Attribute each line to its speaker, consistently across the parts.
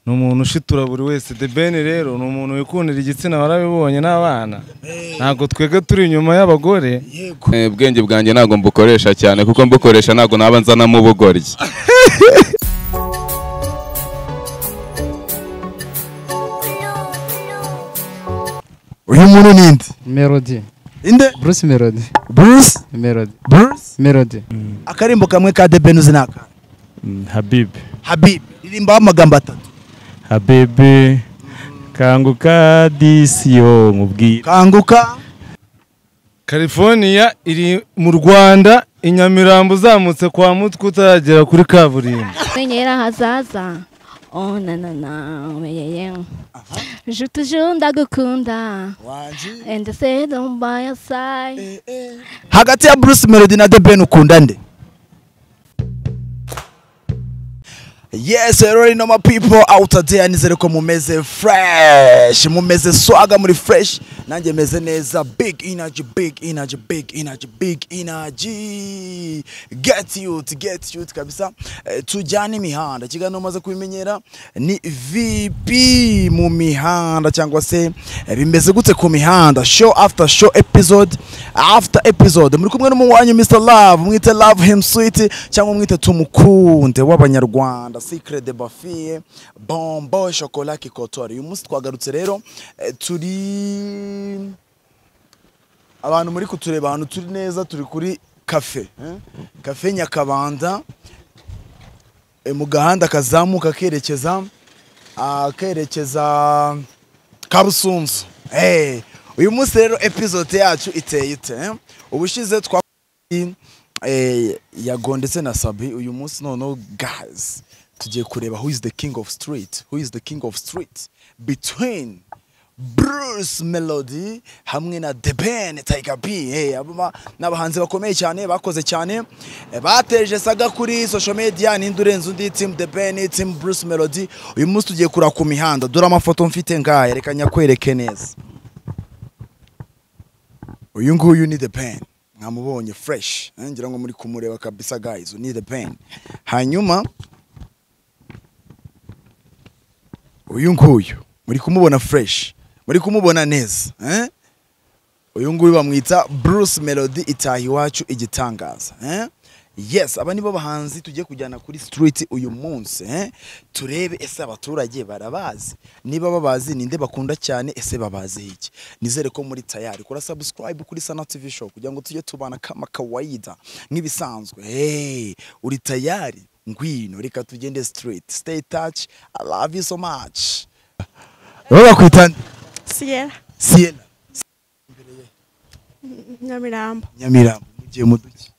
Speaker 1: ni umuntu ushitura buri wese de ben rero ni umuntu wikundira igitsina warabibonye n'abana ntabwo twebwe turi inyuma y'abagore
Speaker 2: ubwenge bwanjye ntabwo mbukoresha cyane kuko mbukoresha ntabwo naba nzanamo ubugoryi
Speaker 3: uyu muntu ni inde
Speaker 4: melody
Speaker 3: inde
Speaker 4: bruce melody
Speaker 3: bruce
Speaker 4: melody
Speaker 3: bruce
Speaker 4: melody
Speaker 3: akarimbo kamwe ka de ben uzi ni aka
Speaker 5: habibi
Speaker 3: habib ririmbaho amagambo atatu
Speaker 5: habibi kanguka disiyo nkubwire
Speaker 3: kanguka
Speaker 1: california iri mu rwanda i nyamirambo uzamutse kwa mutwe utaragera kuri kaburimbo
Speaker 6: menyera ahazaza oh na na na meyeye jutu junda gukunda and say don't buy a sign
Speaker 3: hagati ya bruce melody na the ben ukunda nde yes rero rino ma people out there nizere ko mumeze fresh mumeze swaga muri fresh nanjye meze neza big energy big energy big energy big energy get youth get youth kabisa eh, tujyane imihanda ikiganiro umaze kubimenyera ni vp mu mihanda cyangwa se eh, bimeze gute ku mihanda show after show episode after episode muri kumwe n'umuwanyu mr love mwite love him sweet cyangwa mwite tumukunde w'abanyarwanda secret de bafiye bombo chocolat kikotori uyu munsi twagarutse rero eh, turi abantu muri kutureba ahantu turi neza turi kuri kafe eh? kafe nyakabanda eh, mu gahanda kazamuka kerekeza ah, kerekeza kabusunzu Eh, uyu munsi rero episode yacu iteye ite eh? ubushize twa eh, yago ndetse na sabi uyu munsi noneho guys tugiye kureba who is the king of street who is the king of street between Bruce Melody hamwe na The Ben Tiger B eh aba n'abahanzi bakomeye cyane bakoze cyane eh, bateje saga kuri social media ninde urenze undi team The Ben team Bruce Melody uyu munsi tugiye kura ku mihanda dore amafoto mfite ngaya reka nyakwereke neza uyu nguyu ni the pen mwamubonye fresh eh, ngira ngo muri kumureba kabisa guys ni the pen hanyuma uyu nguyu muri kumubona fresh muri kumubona neza eh? uyu nguyu bamwita bruce melody itaha iwacu igitangaza eh? yes aba nibo bahanzi tugiye kujyana kuri street uyu munsi eh? turebe ese abaturage barabazi niba babazi ninde bakunda cyane ese babazi iki nizere ko muri tayari kora subscribe kuri sana tv show kugira ngo tujye tubana kama kawaida nk'ibisanzwe hey, uri tayari ngwino reka tugende street stay touch i love you so much wowe bakwita nde?
Speaker 7: Sierra
Speaker 3: siena
Speaker 7: Nyamirambo
Speaker 3: nyamirambo mugiye muduki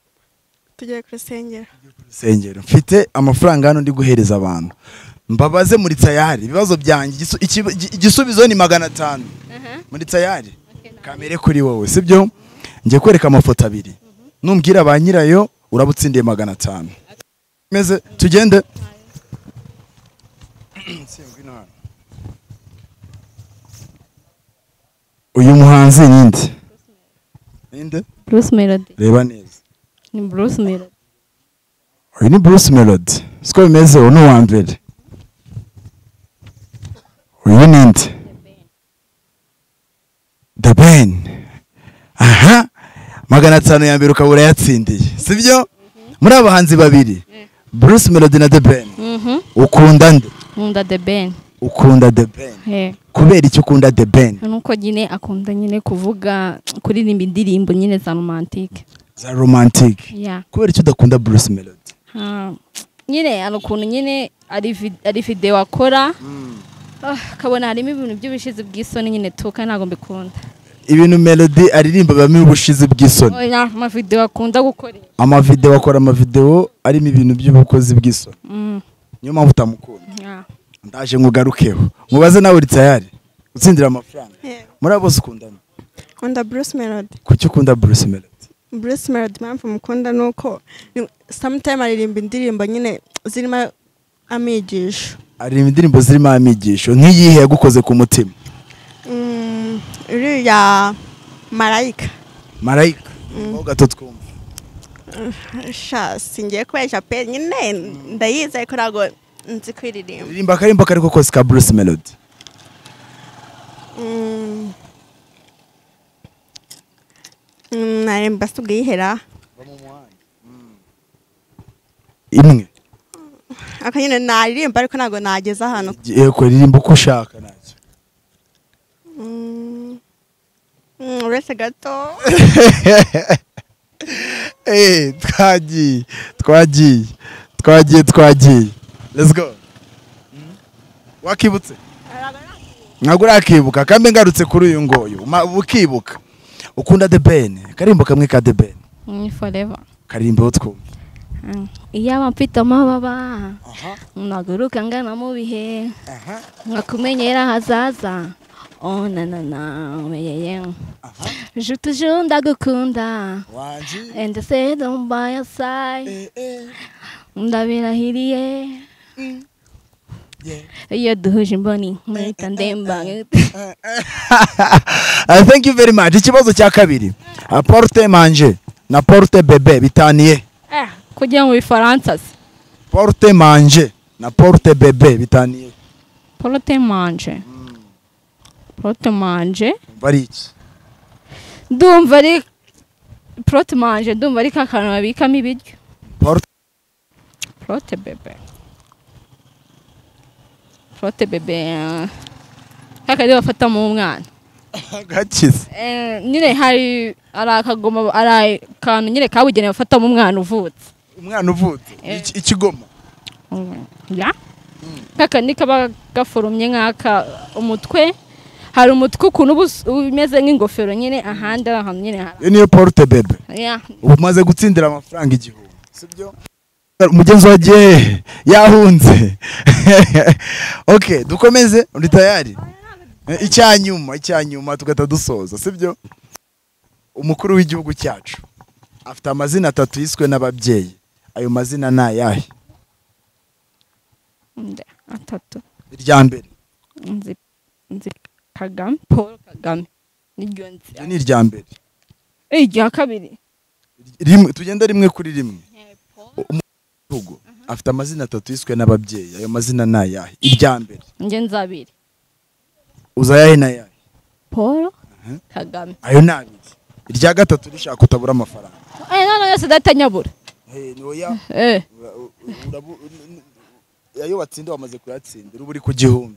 Speaker 7: tugiye kurusengera
Speaker 3: rusengero mfite amafaranga hano ndi guhereza abantu mbabaze muri tayari ibibazo byanjye igisu- ikiba- igi- igisubizo ni magana atanu muri tayari kamere kuri wowe sibyo ngiye kwereka amafoto abiri numbwira ba nyirayo uraba utsindiye magana atanu meze tugende uyu muhanzi ninde ninde
Speaker 6: Bruce Melody
Speaker 3: reba neza
Speaker 6: ni Bruce Melody
Speaker 3: uyu ni bruce melody siko bimeze uyu ni uwa mbere uyu ni inde the ben aha magana atanu ya mbere ukaba urayatsindiye sibyo muri aba bahanzi babiri bruce melody na the ben
Speaker 6: mhm
Speaker 3: ukunda nde
Speaker 6: nkunda The Ben
Speaker 3: ukunda the ben
Speaker 6: eh
Speaker 3: kubera icyo ukunda the ben
Speaker 6: nuko nyine akunda nyine kuvuga kuririmba indirimbo nyine za romantique
Speaker 3: za romantic
Speaker 6: yeah
Speaker 3: kubera icyo udakunda bruce melody
Speaker 6: Ah, nyine hari ukuntu nyine ari vi- ari videwo akora Ah, kabona harimo ibintu by'ubushizi bw'isoni nyine tuka ntabwo mbikunda
Speaker 3: ibintu melody aririmba bibamo ubushizi bw'isoni
Speaker 6: oya amavidewo akunda gukorera
Speaker 3: amavidewo akora amavidewo arimo ibintu by'ubukozi bw'isoni
Speaker 6: Mm,
Speaker 3: niyo mpamvu utamukunda
Speaker 6: yeah.
Speaker 3: ndaje ngugarukeho mubaze nawe uri tayari utsindira amafaranga
Speaker 7: Yego.
Speaker 3: muri abo bose ukundana
Speaker 7: nkunda Bruce Melody
Speaker 3: kuki ukunda bruce melody
Speaker 7: Bruce Melody impamvu mukunda ni uko ni- sometime aririmba indirimbo nyine zirimo amigisho
Speaker 3: aririmba indirimbo zirimo amigisho nk'iyihe yagukoze ku mutima
Speaker 7: Mm, iriya marayika
Speaker 3: marayika ho gato twumva
Speaker 7: sha singiye kubeshya pe nyine ndayizeye ko ntabwo nzi kuririmba
Speaker 3: ririmba akarimba kariko kose ka bruce melody
Speaker 7: Mm. Mm, naremba tugihera
Speaker 3: imwe
Speaker 7: akanyine naririmba ariko ntabwo nageze ahantu
Speaker 3: yego ririmba uko ushaka ntacyo
Speaker 7: Mm. Mm, uretse gato
Speaker 3: Eh, twagiye twagiye twagiye twagiye let's go wakibutse ntabwo urakibuka kandi ngarutse kuri uyu nguyu ma- ukibuka ukunda the ben karimbo kamwe ka the ben
Speaker 6: ni forever
Speaker 3: karimbo twumva
Speaker 6: Mm. iyaba mfite amababa naguruka ngana mu bihe nkakumenyera ahazaza oh nanana meyeye jutu ju ndagukunda ende se domba ya sai ndabirahiriye iyo duhuje imboni mwita ndemba
Speaker 3: Ah, thank you very much ikibazo cya kabiri Ah, porte manje na porte bebe bitaniye
Speaker 6: eh kugira mu bifaransa se
Speaker 3: porte manje na porte bebe bitaniye
Speaker 6: porote manje porote manje
Speaker 3: umva ari iki
Speaker 6: ndumva ari porote manje ndumva ari ka kantu babikamo ibiryo
Speaker 3: porte
Speaker 6: porote bebe porote bebe eh, ka kari bafatamo umwana
Speaker 3: gakize
Speaker 6: Eh, nyine hari ari akagoma ari akantu nyine kabugenewe bafatamo umwana uvutse
Speaker 3: umwana uvutse
Speaker 6: Eh.
Speaker 3: Iki- ikigoma
Speaker 6: Mm, ya kakandi kaba gaforumye nk'aka umutwe hari umutwe ukuntu uba us- umeze nk'ingofero nyine ahandi ari ahantu nyine hari
Speaker 3: iyo niyo porte bebe
Speaker 6: ya
Speaker 3: ubu umaze gutsindira amafaranga igihumbi sibyo umugenzi wagiye hehe? yahunze ok dukomeze uri tayari Eh, icyanyuma icyanyuma tugahita dusoza sibyo umukuru w'igihugu cyacu afite amazina atatu yiswe n'ababyeyi ayo mazina ni ayahe
Speaker 6: nde atatu
Speaker 3: irya mbere
Speaker 6: nzi nzi kagame paul kagame niryo nzi
Speaker 3: iryo ni irya mbere
Speaker 6: irya kabiri
Speaker 3: rimwe tugenda rimwe kuri rimwe umukuru w'igihugu afite amazina atatu yiswe n'ababyeyi ayo mazina ni ayahe irya mbere
Speaker 6: njye nzi abiri
Speaker 3: uza ayahe n'ayahe
Speaker 6: paul kagame
Speaker 3: ayo ni abiri irya gatatu rishaka utabura amafaranga
Speaker 6: eh none yose datanyabura eh
Speaker 3: ayo watsinda wamaze kuyatsindira uba uri ku gihumbi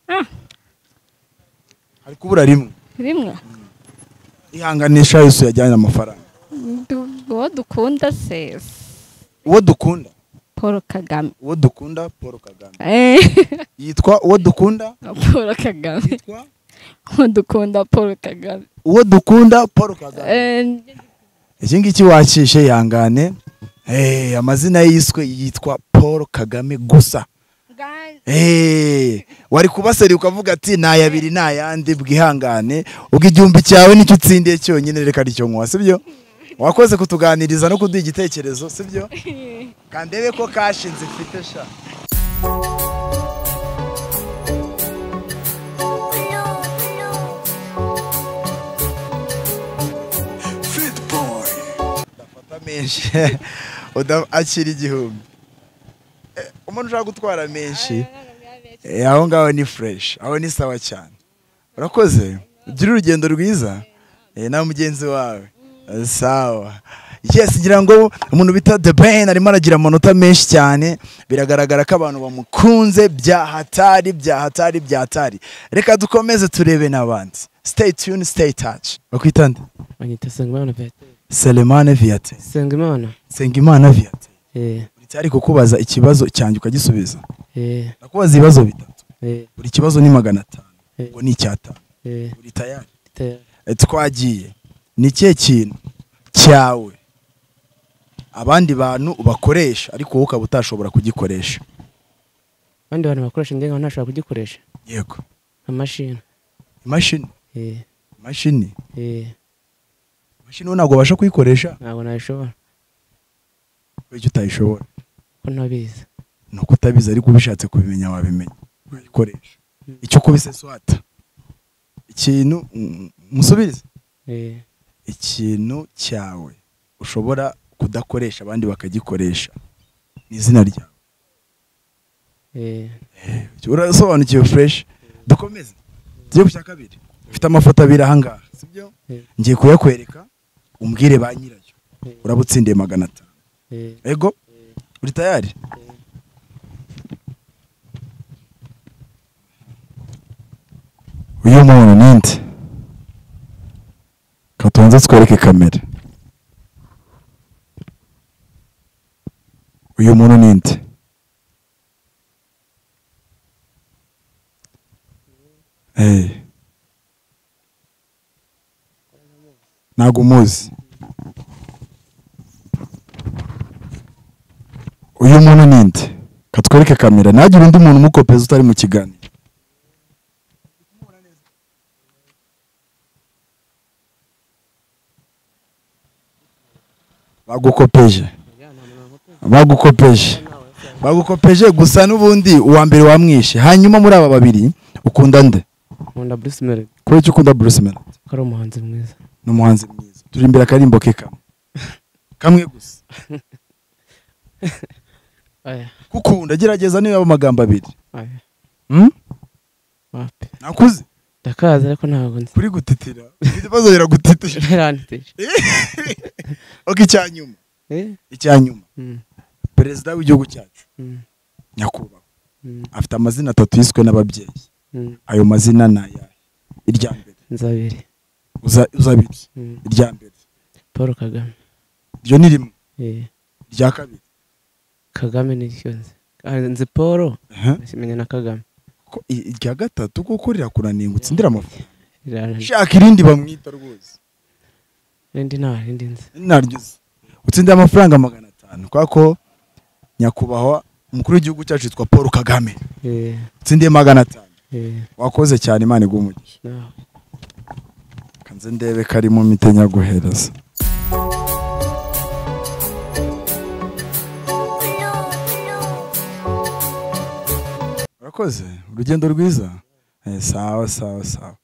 Speaker 6: Ah.
Speaker 3: hari kubura rimwe
Speaker 6: rimwe
Speaker 3: ihanganisha yose yajyanye amafaranga
Speaker 6: Du- uwo dukunda se
Speaker 3: uwo dukunda
Speaker 6: paul kagame
Speaker 3: uwo dukunda paul kagame
Speaker 6: eh
Speaker 3: yitwa uwo dukunda
Speaker 6: paul kagame
Speaker 3: yitwa
Speaker 6: uwo dukunda paul kagame
Speaker 3: uwo dukunda paul kagame
Speaker 6: eh
Speaker 3: iki ngiki wakishe ihangane Eh, amazina ye yiswe yitwa paul kagame gusa Eh, wari kubaseri ukavuga ati nta yabiri nta yandi bwihangane ubwo igihumbi cyawe nicyo utsindiye cyonyine reka ricyo nkuwa sibyo wakoze kutuganiriza no kuduha igitekerezo sibyo kandebe ko kashinze ifite sha Fit boy. udafata menshi Uda- akira igihumbi Eh, umuntu ushaka gutwara menshi Eh, aho ngaho ni fureshi aho ni sawa cyane urakoze ugire urugendo rwiza eh, na mugenzi wawe Eh, sawa yes ngira ngo umuntu bita the ben arimo aragira amanota menshi cyane biragaragara ko abantu bamukunze bya hatari bya hatari bya hatari reka dukomeze turebe n'abandi stay tuned stay touch bakwita nde
Speaker 4: Anyita Sengimana Viateur.
Speaker 3: selemane viyate
Speaker 4: Sengimana?
Speaker 3: sengimana viyate
Speaker 4: Eh,
Speaker 3: ari kukubaza ikibazo cyanjye ukagisubiza
Speaker 4: eh,
Speaker 3: ndakubaza ibibazo bitatu
Speaker 4: eh,
Speaker 3: buri kibazo ni magana atanu
Speaker 4: Eh.
Speaker 3: ubwo ni icyatanu
Speaker 4: eh,
Speaker 3: uri tayari
Speaker 4: te-
Speaker 3: Eh, twagiye ni ikihe kintu cyawe abandi bantu bakoresha ariko wowe ukaba utashobora kugikoresha
Speaker 4: abandi bantu bakoresha ndenga ntashobora kugikoresha
Speaker 3: yego
Speaker 4: amashini
Speaker 3: imashini
Speaker 4: eh,
Speaker 3: imashini
Speaker 4: eh,
Speaker 3: imashini wowe ntabwo ubasha kuyikoresha
Speaker 4: ntabwo nabishobora
Speaker 3: kubera icyo utayishobora
Speaker 4: ko ntabizi
Speaker 3: ni uko utabizi ariko ubishatse kubimenya wabimenya wayikoresha icyo kubiseswata ikintu mm, musubirize
Speaker 4: eh,
Speaker 3: ikintu cyawe ushobora kudakoresha abandi bakagikoresha ni izina ryawe
Speaker 8: Eh,
Speaker 3: urasobanukiwe fureshi dukomeze tujye ku cya kabiri ufite amafoto abiri ahangaha sibyo
Speaker 8: Yeah.
Speaker 3: ngiye kuyakwereka umbwire ba nyirayo
Speaker 8: Yeah.
Speaker 3: urabutsindiye magana atanu
Speaker 8: eh,
Speaker 3: ego uri tayari uyu muntu ninde katubanza twereke kamera uyu muntu ninde Eh. ntabwo umuzi uyu muntu ninde katwereke kamera ntagire undi muntu umukopeza utari mu kiganiro bagukopeje bagukopeje bagukopeje gusa n'ubundi uwa mbere wamwishe hanyuma muri aba babiri ukunda nde
Speaker 8: nkunda Bruce Melody
Speaker 3: kubera icyo ukunda Bruce Melody
Speaker 8: ko ari umuhanzi mwiza.
Speaker 3: ni umuhanzi mwiza turi imbere akarimbo ke kamwe kamwe gusa
Speaker 8: Aya,
Speaker 3: kukunda gerageza niba amagambo abiri
Speaker 8: aya,
Speaker 3: Hmm?
Speaker 8: wapi.
Speaker 3: nakuze
Speaker 8: Ndakazi ariko ntabwo nzi.
Speaker 3: kuri gutitira ufite ibibazo biragutitira
Speaker 8: Yarantije.
Speaker 3: oke icya nyuma
Speaker 8: Eh?
Speaker 3: icya nyuma
Speaker 8: Mm,
Speaker 3: perezida w'igihugu cyacu
Speaker 8: mm,
Speaker 3: nyakubahwa
Speaker 8: mm,
Speaker 3: afite amazina atatu yiswe n'ababyeyi
Speaker 8: mm.
Speaker 3: ayo mazina ni ayahe irya mbere
Speaker 8: Nzabiri.
Speaker 3: uza- uzabiri
Speaker 8: Mm.
Speaker 3: irya mbere
Speaker 8: Paul Kagame.
Speaker 3: iryo ni rimwe
Speaker 8: Eh,
Speaker 3: irya kabiri
Speaker 8: Kagame niryo nzi. Ah, Nzi Paul,
Speaker 3: Aha.
Speaker 8: simenya na Kagame.
Speaker 3: Ko i- irya gatatu kuko rirakunaningutse ndira amafaranga
Speaker 8: Rirantije.
Speaker 3: shaka irindi bamwita rwose
Speaker 8: Rindi nta rindi nzi.
Speaker 3: naryo uzi. utsindiye amafaranga magana atanu kubera ko nyakubahwa umukuru w'igihugu cyacu yitwa paul kagame
Speaker 8: Eh,
Speaker 3: utsindiye magana atanu
Speaker 8: eh,
Speaker 3: wakoze cyane imana iguha umugisha
Speaker 8: nawe.
Speaker 3: kanze ndebe karimo mite nyaguhereza urakoze urugendo rwiza Eh, sawa sawa sawa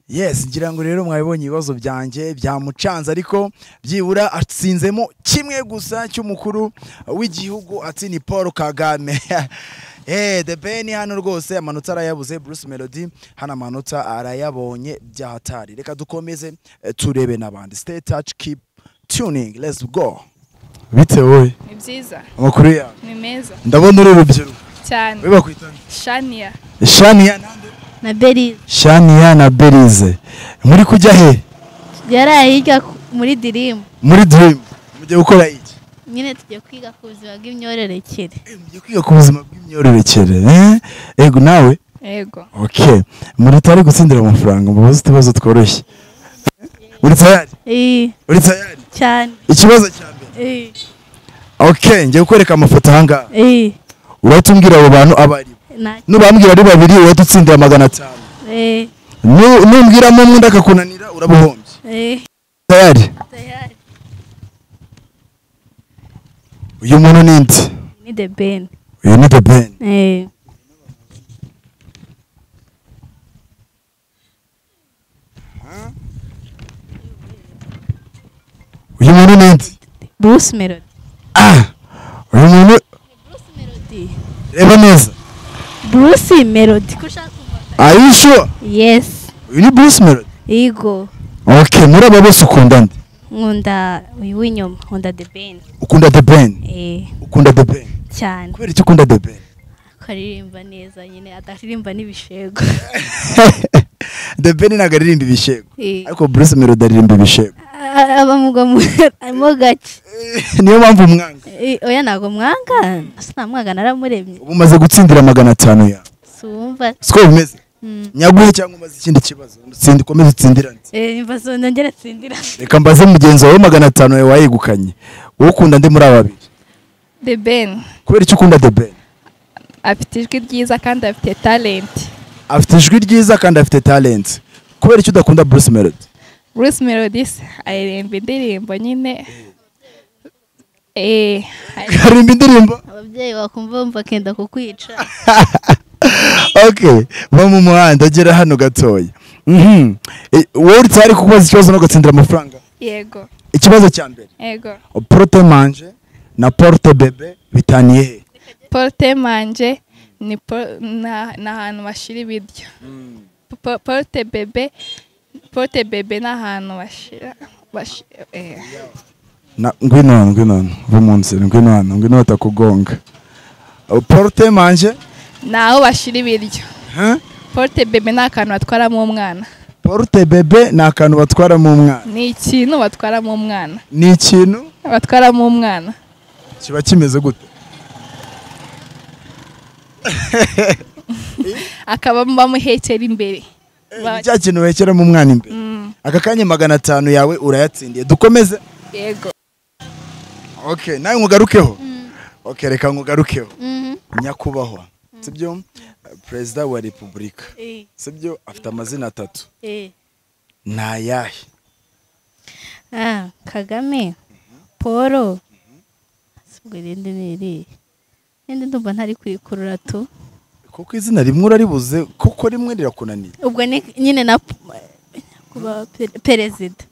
Speaker 3: yes ngira ngo rero mwabibonye ibibazo byanjye byamucanze ariko byibura atsinzemo kimwe gusa cy'umukuru w'igihugu ati ni paul kagame Eh, the ben hano rwose amanota arayabuze bruce melody hano amanota arayabonye byahatari reka dukomeze eh, turebe n'abandi stay touch keep tuning let's go bite wowe
Speaker 9: ni byiza
Speaker 3: amakuru yawe
Speaker 9: ni meza
Speaker 3: ndabona uri urubyiruko
Speaker 9: cyane
Speaker 3: we bakwita
Speaker 9: shania
Speaker 3: shaniya nande
Speaker 10: na beri
Speaker 3: shaniya na berize muri kujya he
Speaker 10: yaraye hirya ku- muri dirimu
Speaker 3: muri dream mugiye gukora iki
Speaker 10: nyine tugiye kwiga ku buzima bw'imyororokere
Speaker 3: Eh, mugiye kwiga ku buzima bw'imyororokere eh? ego nawe
Speaker 9: yego
Speaker 3: okay muri tari gutsindira amafaranga mubaze utubazo tworoshye uri tayari
Speaker 10: Eh,
Speaker 3: uri tayari
Speaker 10: cyane
Speaker 3: ikibazo cya mbere
Speaker 10: Eh,
Speaker 3: okay ngiye kukwereka amafoto ahangaha
Speaker 10: eh,
Speaker 3: urahita umbwira abo bantu abo ari bo
Speaker 10: na
Speaker 3: nubambwira ari babiri urahita utsindira magana atanu
Speaker 10: eh,
Speaker 3: Nu- numbwiramo umwe ndakakunanira urabuhombye
Speaker 10: eh,
Speaker 3: tayari
Speaker 10: tayari
Speaker 3: uyu muntu ninde
Speaker 10: ni the ben
Speaker 3: uyu ni the ben
Speaker 10: eh,
Speaker 3: uyu muntu ninde
Speaker 10: Bruce Melody
Speaker 3: ah uyu muntu
Speaker 10: Bruce Melody
Speaker 3: reba neza
Speaker 10: Bruce Melody ko ushaka kumva
Speaker 3: are you sure
Speaker 10: yes
Speaker 3: uyu ni bruce melody
Speaker 10: yego
Speaker 3: okay muri aba bose ukunda nde
Speaker 10: nkunda uyu w'inyuma nkunda the ben
Speaker 3: ukunda the ben
Speaker 10: eh,
Speaker 3: ukunda the ben
Speaker 10: cyane
Speaker 3: kubera icyo ukunda the ben
Speaker 10: ko aririmba neza nyine ataririmba n'ibishego
Speaker 3: the ben ntabwo aririmba ibishego
Speaker 10: Eh,
Speaker 3: ariko bruce melody aririmba ibishego
Speaker 10: a- abamugwa mu- mo gake
Speaker 3: niyo mpamvu umwanga
Speaker 10: Eh, oya ntabwo mwanga asa namwaga naramuremye
Speaker 3: ubu umaze gutsindira magana atanu yawe
Speaker 10: si uwumva
Speaker 3: siko bimeze
Speaker 10: Mm.
Speaker 3: nyaguhe cyangwa umaze ikindi kibazo tsindi ukomeze utsindirane
Speaker 10: Eh, imva zo nongere tsindira
Speaker 3: reka mbaze mugenzi wawe magana atanu yawe wayegukanye wowe ukunda ndi muri aba babiri
Speaker 9: the ben
Speaker 3: kubera icyo ukunda the ben
Speaker 9: afite ijwi ryiza kandi afite talent
Speaker 3: afite ijwi ryiza kandi afite talent kubera icyo udakunda bruce melody
Speaker 9: bruce melody se aririmba indirimbo nyine eh ari-
Speaker 3: aririmba indirimbo
Speaker 10: ababyeyi bakumva bumva kenda kukwica
Speaker 3: ok bo mu muhanda agera hano gatoya Mhm. E, wowe uri tayari kukubaza ikibazo no gutsindira amafaranga
Speaker 9: yego
Speaker 3: ikibazo cya mbere
Speaker 9: yego
Speaker 3: porote manje na porote bebe bitaniye he
Speaker 9: porte manje ni po- na- ni ahantu bashyira ibiryo Po- pote bebe pote bebe ni ahantu bashyira bashyira- eh.
Speaker 3: Na- ngwino hano ngwino hano va munsi ngwino hano ngwino batakugonga Uh, porte manje
Speaker 9: ni aho bashyira ibiryo
Speaker 3: Huh?
Speaker 9: pote bebe ni akantu batwaramo umwana
Speaker 3: porte bebe ni akantu batwaramo umwana
Speaker 9: ni ikintu batwaramo umwana
Speaker 3: ni ikintu
Speaker 9: batwaramo umwana
Speaker 3: kiba kimeze gute
Speaker 9: akaba bamuhekera imbere Ba-
Speaker 3: cya kintu wekeramo umwana imbere
Speaker 9: Mm,
Speaker 3: aka kanya magana atanu yawe urayatsindiye dukomeze
Speaker 9: yego
Speaker 3: okay nawe nkugarukeho okay reka nkugarukeho
Speaker 6: Mhm.
Speaker 3: nyakubahwa sibyo Uh, perezida wa repubulika sibyo afite amazina atatu ni ayahe
Speaker 6: Ah, Kagame, Paul, sibwo irindi ni irihe irindi ndumva ntari kwikurura tu
Speaker 3: kuko izina rimwe uraribuze kuko rimwe rirakunaniye
Speaker 6: ubwo ni nyine na kuba pe- perezida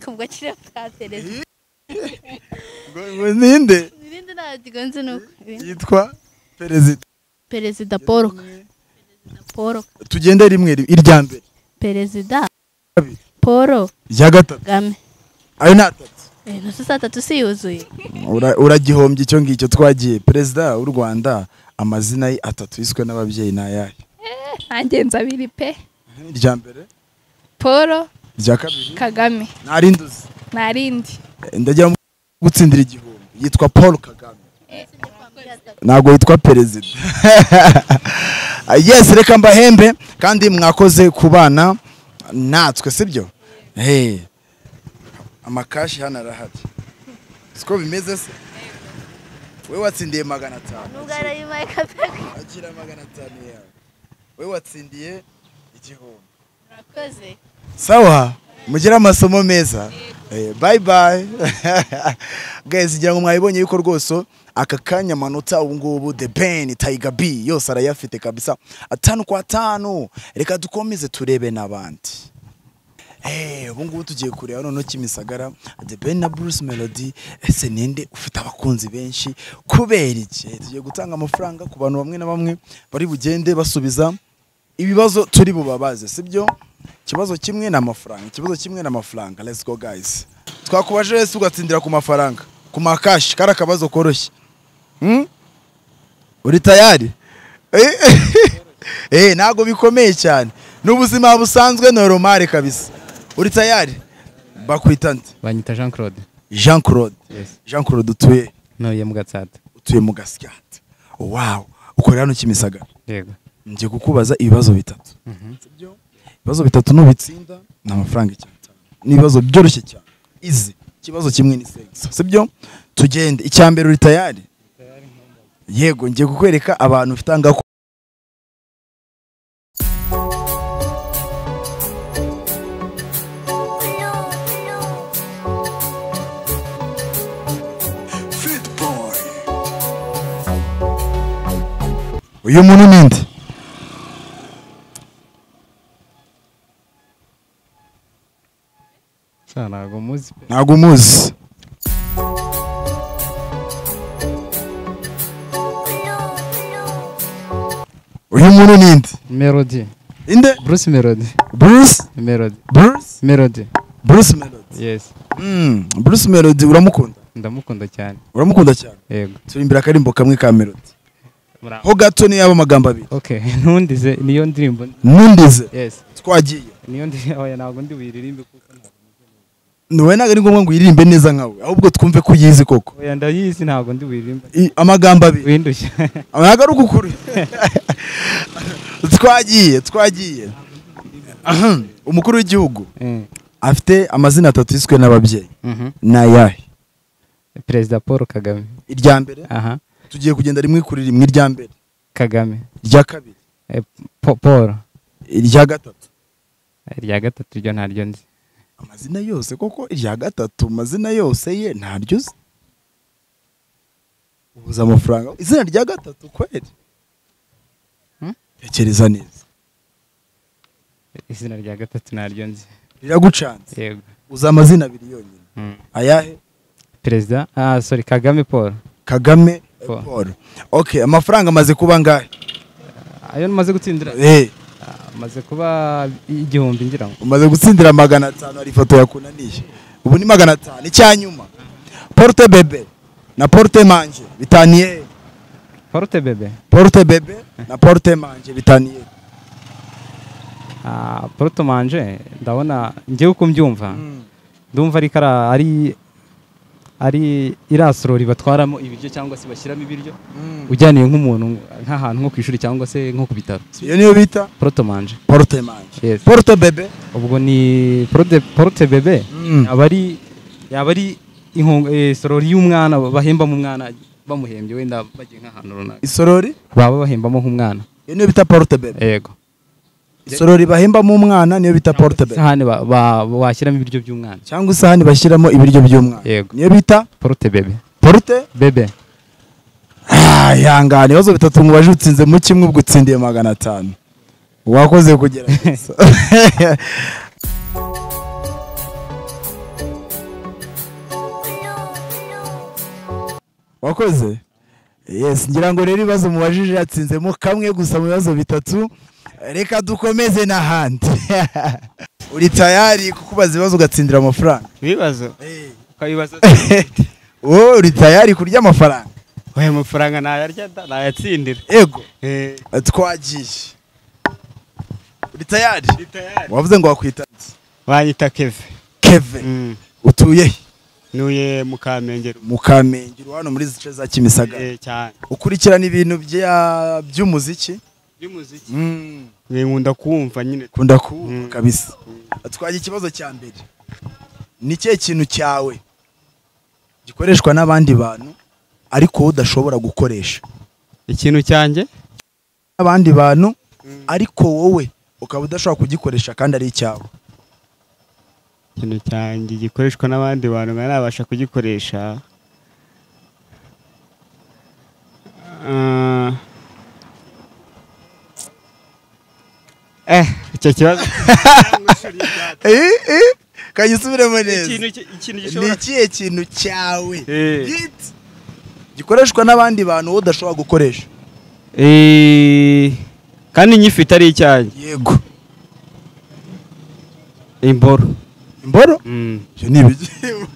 Speaker 6: ubwo kiriya bwa perezida
Speaker 3: Ngo ninde
Speaker 6: irindi ntabwo nzi ni uko
Speaker 3: yitwa perezida
Speaker 6: perezida Paul Paul
Speaker 3: tugende rimwe rimwe irya mbere
Speaker 6: perezida
Speaker 3: Kabiri.
Speaker 6: Paul
Speaker 3: irya gatatu
Speaker 6: Kagame
Speaker 3: ayo ni atatu
Speaker 6: Eh, nusu saa tatu si yuzuye
Speaker 3: Ura- uragihombye icyo ngicyo twagiye perezida w'u rwanda amazina ye atatu yiswe n'ababyeyi ni ayahe
Speaker 9: nanjye nzabiri pe
Speaker 3: irya mbere
Speaker 9: paul
Speaker 3: irya kabiri
Speaker 9: kagame
Speaker 3: ntarinduzi
Speaker 9: nta rindi
Speaker 3: ndajya gutsindira igihumbi yitwa paul kagame ntabwo yitwa perezida yes reka mbahembe kandi mwakoze kubana natwe sibyo Hey. amakashi hano arahari siko bimeze se we watsindiye magana atanu
Speaker 6: nubwo arayimaye kabiri
Speaker 3: agira magana atanu yawe we watsindiye igihumbi
Speaker 6: murakoze
Speaker 3: sawa mugire amasomo meza Eh, bye bye guys ngira ngo mwabibonye yuko rwose aka kanya amanota ubu ngubu the ben tiger b yose arayafite kabisa atanu kwa atanu reka dukomeze turebe n'abandi Eh, ubu ngubu tugiye kureba noneho kimisagara the ben na bruce melody ese ninde ufite abakunzi benshi kubera iki Eh, tugiye gutanga amafaranga ku bantu bamwe na bamwe bari bugende basubiza ibibazo turi bubabaze sibyo ikibazo kimwe ni amafaranga ikibazo kimwe ni amafaranga let's go guys twakubajije wese ugatsindira ku mafaranga ku makashi kari akabazo koroshye Hmm? uri tayari Eh, eh ntabwo bikomeye cyane ni ubuzima busanzwe normal kabisa uri tayari bakwita nde
Speaker 8: banyita jean claude
Speaker 3: jean claude
Speaker 8: Yes.
Speaker 3: jean claude utuye
Speaker 8: ntuye mu gatsata
Speaker 3: utuye mu gasyata wow ukorera hano kimisagara
Speaker 8: yego
Speaker 3: ngiye kukubaza ibibazo bitatu Sibyo? ibibazo bitatu nubitsinda ni amafaranga icyatanu n'ibibazo byoroshye cyane izi ikibazo kimwe ni sex sibyo tugende icya mbere uri tayari yego ngiye kukwereka abantu ufite ahangaha ku- uyu muntu ninde
Speaker 8: ntabwo muzi pe
Speaker 3: ntabwo umuzi uyu muntu ninde
Speaker 8: melody
Speaker 3: inde
Speaker 8: bruce melody
Speaker 3: bruce
Speaker 8: melody
Speaker 3: bruce
Speaker 8: melody
Speaker 3: bruce melody
Speaker 8: yes
Speaker 3: Mm, bruce melody uramukunda
Speaker 8: ndamukunda cyane
Speaker 3: uramukunda cyane
Speaker 8: yego
Speaker 3: turi imbere akarimbo kamwe ka melody
Speaker 8: Muraho.
Speaker 3: ho gato ni yaba amagambo abiri
Speaker 8: okay ntundize niyo ndirimbo
Speaker 3: nundize
Speaker 8: yes
Speaker 3: twagiye
Speaker 8: niyo ndirimbo oya ntabwo ndi buyiririmbe kuko ntabwo-
Speaker 3: wowe ntabwo ari ngombwa ngo uyiririmbe neza nkawe ahubwo twumve ko uyizi koko
Speaker 8: oya ndayizi ntabwo ndi buyiririmbe
Speaker 3: I- amagambo abiri
Speaker 8: windushya
Speaker 3: ntabwo ari ukukuri twagiye twagiye Ahem, umukuru w'igihugu
Speaker 8: Eh,
Speaker 3: afite amazina atatu yiswe n'ababyeyi
Speaker 8: mhm.
Speaker 3: ni ayahe
Speaker 8: perezida paul kagame
Speaker 3: irya mbere
Speaker 8: aha
Speaker 3: tugiye kugenda rimwe kuri rimwe irya mbere
Speaker 8: kagame
Speaker 3: irya kabiri
Speaker 8: Eh, Pa- paul
Speaker 3: irya gatatu
Speaker 8: irya gatatu ryo ntaryo nzi
Speaker 3: amazina yose koko irya gatatu amazina yose ye ntaryo uzi ubuze amafaranga izina rya gatatu kweri
Speaker 8: Hmm?
Speaker 3: tekereza neza
Speaker 8: izina rya gatatu ntaryo nzi
Speaker 3: riragucanze
Speaker 8: yego
Speaker 3: uzi amazina abiri yonyine
Speaker 8: Mm.
Speaker 3: ayahe
Speaker 8: perezida ah sorry kagame paul
Speaker 3: kagame eh,
Speaker 8: Paul.
Speaker 3: paul okay amafaranga amaze kuba angahe
Speaker 8: ayo namaze gutsindira
Speaker 3: Eh,
Speaker 8: Ah, maze kuba igihumbi ngira ngo
Speaker 3: umaze gutsindira magana atanu hari ifoto yakunaniye ubu ni magana atanu icyanyuma porute bebe na porute manje bitaniye
Speaker 8: forute bebe
Speaker 3: porute bebe na porute manje bitaniye
Speaker 8: Ah, porute manje ndabona ngewe uko mbyumva ndumva ari kara ari ari irasorori batwaramo ibiryo cyangwa se bashyiramo ibiryo ujyaniye nk'umuntu nk'ahantu nko ku ishuri cyangwa se nko ku bitaro
Speaker 3: iyo niyo bita
Speaker 8: porute manje
Speaker 3: porute manje
Speaker 8: Yes.
Speaker 3: porute bebe
Speaker 8: ubwo ni porode porute bebe
Speaker 3: Mm.
Speaker 8: yaba ari yaba ari inkongo eh, sorori y'umwana bahembamo umwana bamuhembye wenda bagiye nk'ahantu runaka
Speaker 3: isorori
Speaker 8: baba bahembamo nk'umwana
Speaker 3: iyo niyo bita porute bebe
Speaker 8: yego
Speaker 3: isorori bahembamo umwana niyo bita porute bebe
Speaker 8: isahani ba- ba- washyiramo ibiryo by'umwana
Speaker 3: cyangwa isahani bashyiramo ibiryo by'umwana
Speaker 8: Yego.
Speaker 3: niyo bita
Speaker 8: porute bebe
Speaker 3: porute
Speaker 8: bebe
Speaker 3: Ah, ihangane ibibazo bitatu mubaje utsinze mu kimwe ubwo utsindiye magana atanu wakoze kugerageza wakoze yes ngira ngo rero ibibazo mubajije yatsinzemo kamwe gusa mu bibazo bitatu reka dukomeze n'ahandi uri tayari kukubaza ibibazo ugatsindira amafaranga
Speaker 8: ibibazo
Speaker 3: Eh.
Speaker 8: ukabibaza
Speaker 3: wowe uri tayari kurya amafaranga
Speaker 8: aya mafaranga ntayarya nayatsindira
Speaker 3: ego twagiye uri tayari wavuze ngo wakwita iki?
Speaker 8: banyita keve
Speaker 3: keve utuye he
Speaker 8: nuye mu kamenge
Speaker 3: mu kamenge uri hano muri zice za kimisagara
Speaker 8: cyane
Speaker 3: ukurikirana ibintu bya- by'umuziki
Speaker 8: by'umuziki nkunda kuwumva nyine
Speaker 3: kunda kuwumva
Speaker 8: Mm.
Speaker 3: kabisa twagira ikibazo cya mbere ni ikihe kintu cyawe gikoreshwa n'abandi bantu ariko wowe udashobora gukoresha
Speaker 8: ikintu cyanjye
Speaker 3: n'abandi bantu ariko wowe ukaba udashobora kugikoresha kandi ari icyawe
Speaker 8: ikintu cyanjye gikoreshwa n'abandi bantu nkaba nabasha kugikoresha Ah. eh icyo kibazo
Speaker 3: kayisubiremo neza
Speaker 8: ikintu ki- ikintu
Speaker 3: ni
Speaker 8: gishobora
Speaker 3: ikihe kintu cyawe
Speaker 8: Eh.
Speaker 3: giti gikoreshwa n'abandi bantu wowe udashobora gukoresha
Speaker 8: Eh, kandi nyifite ari icyanjye
Speaker 3: yego
Speaker 8: imboro
Speaker 3: imboro
Speaker 8: Mm.
Speaker 3: ibyo ni ibigimba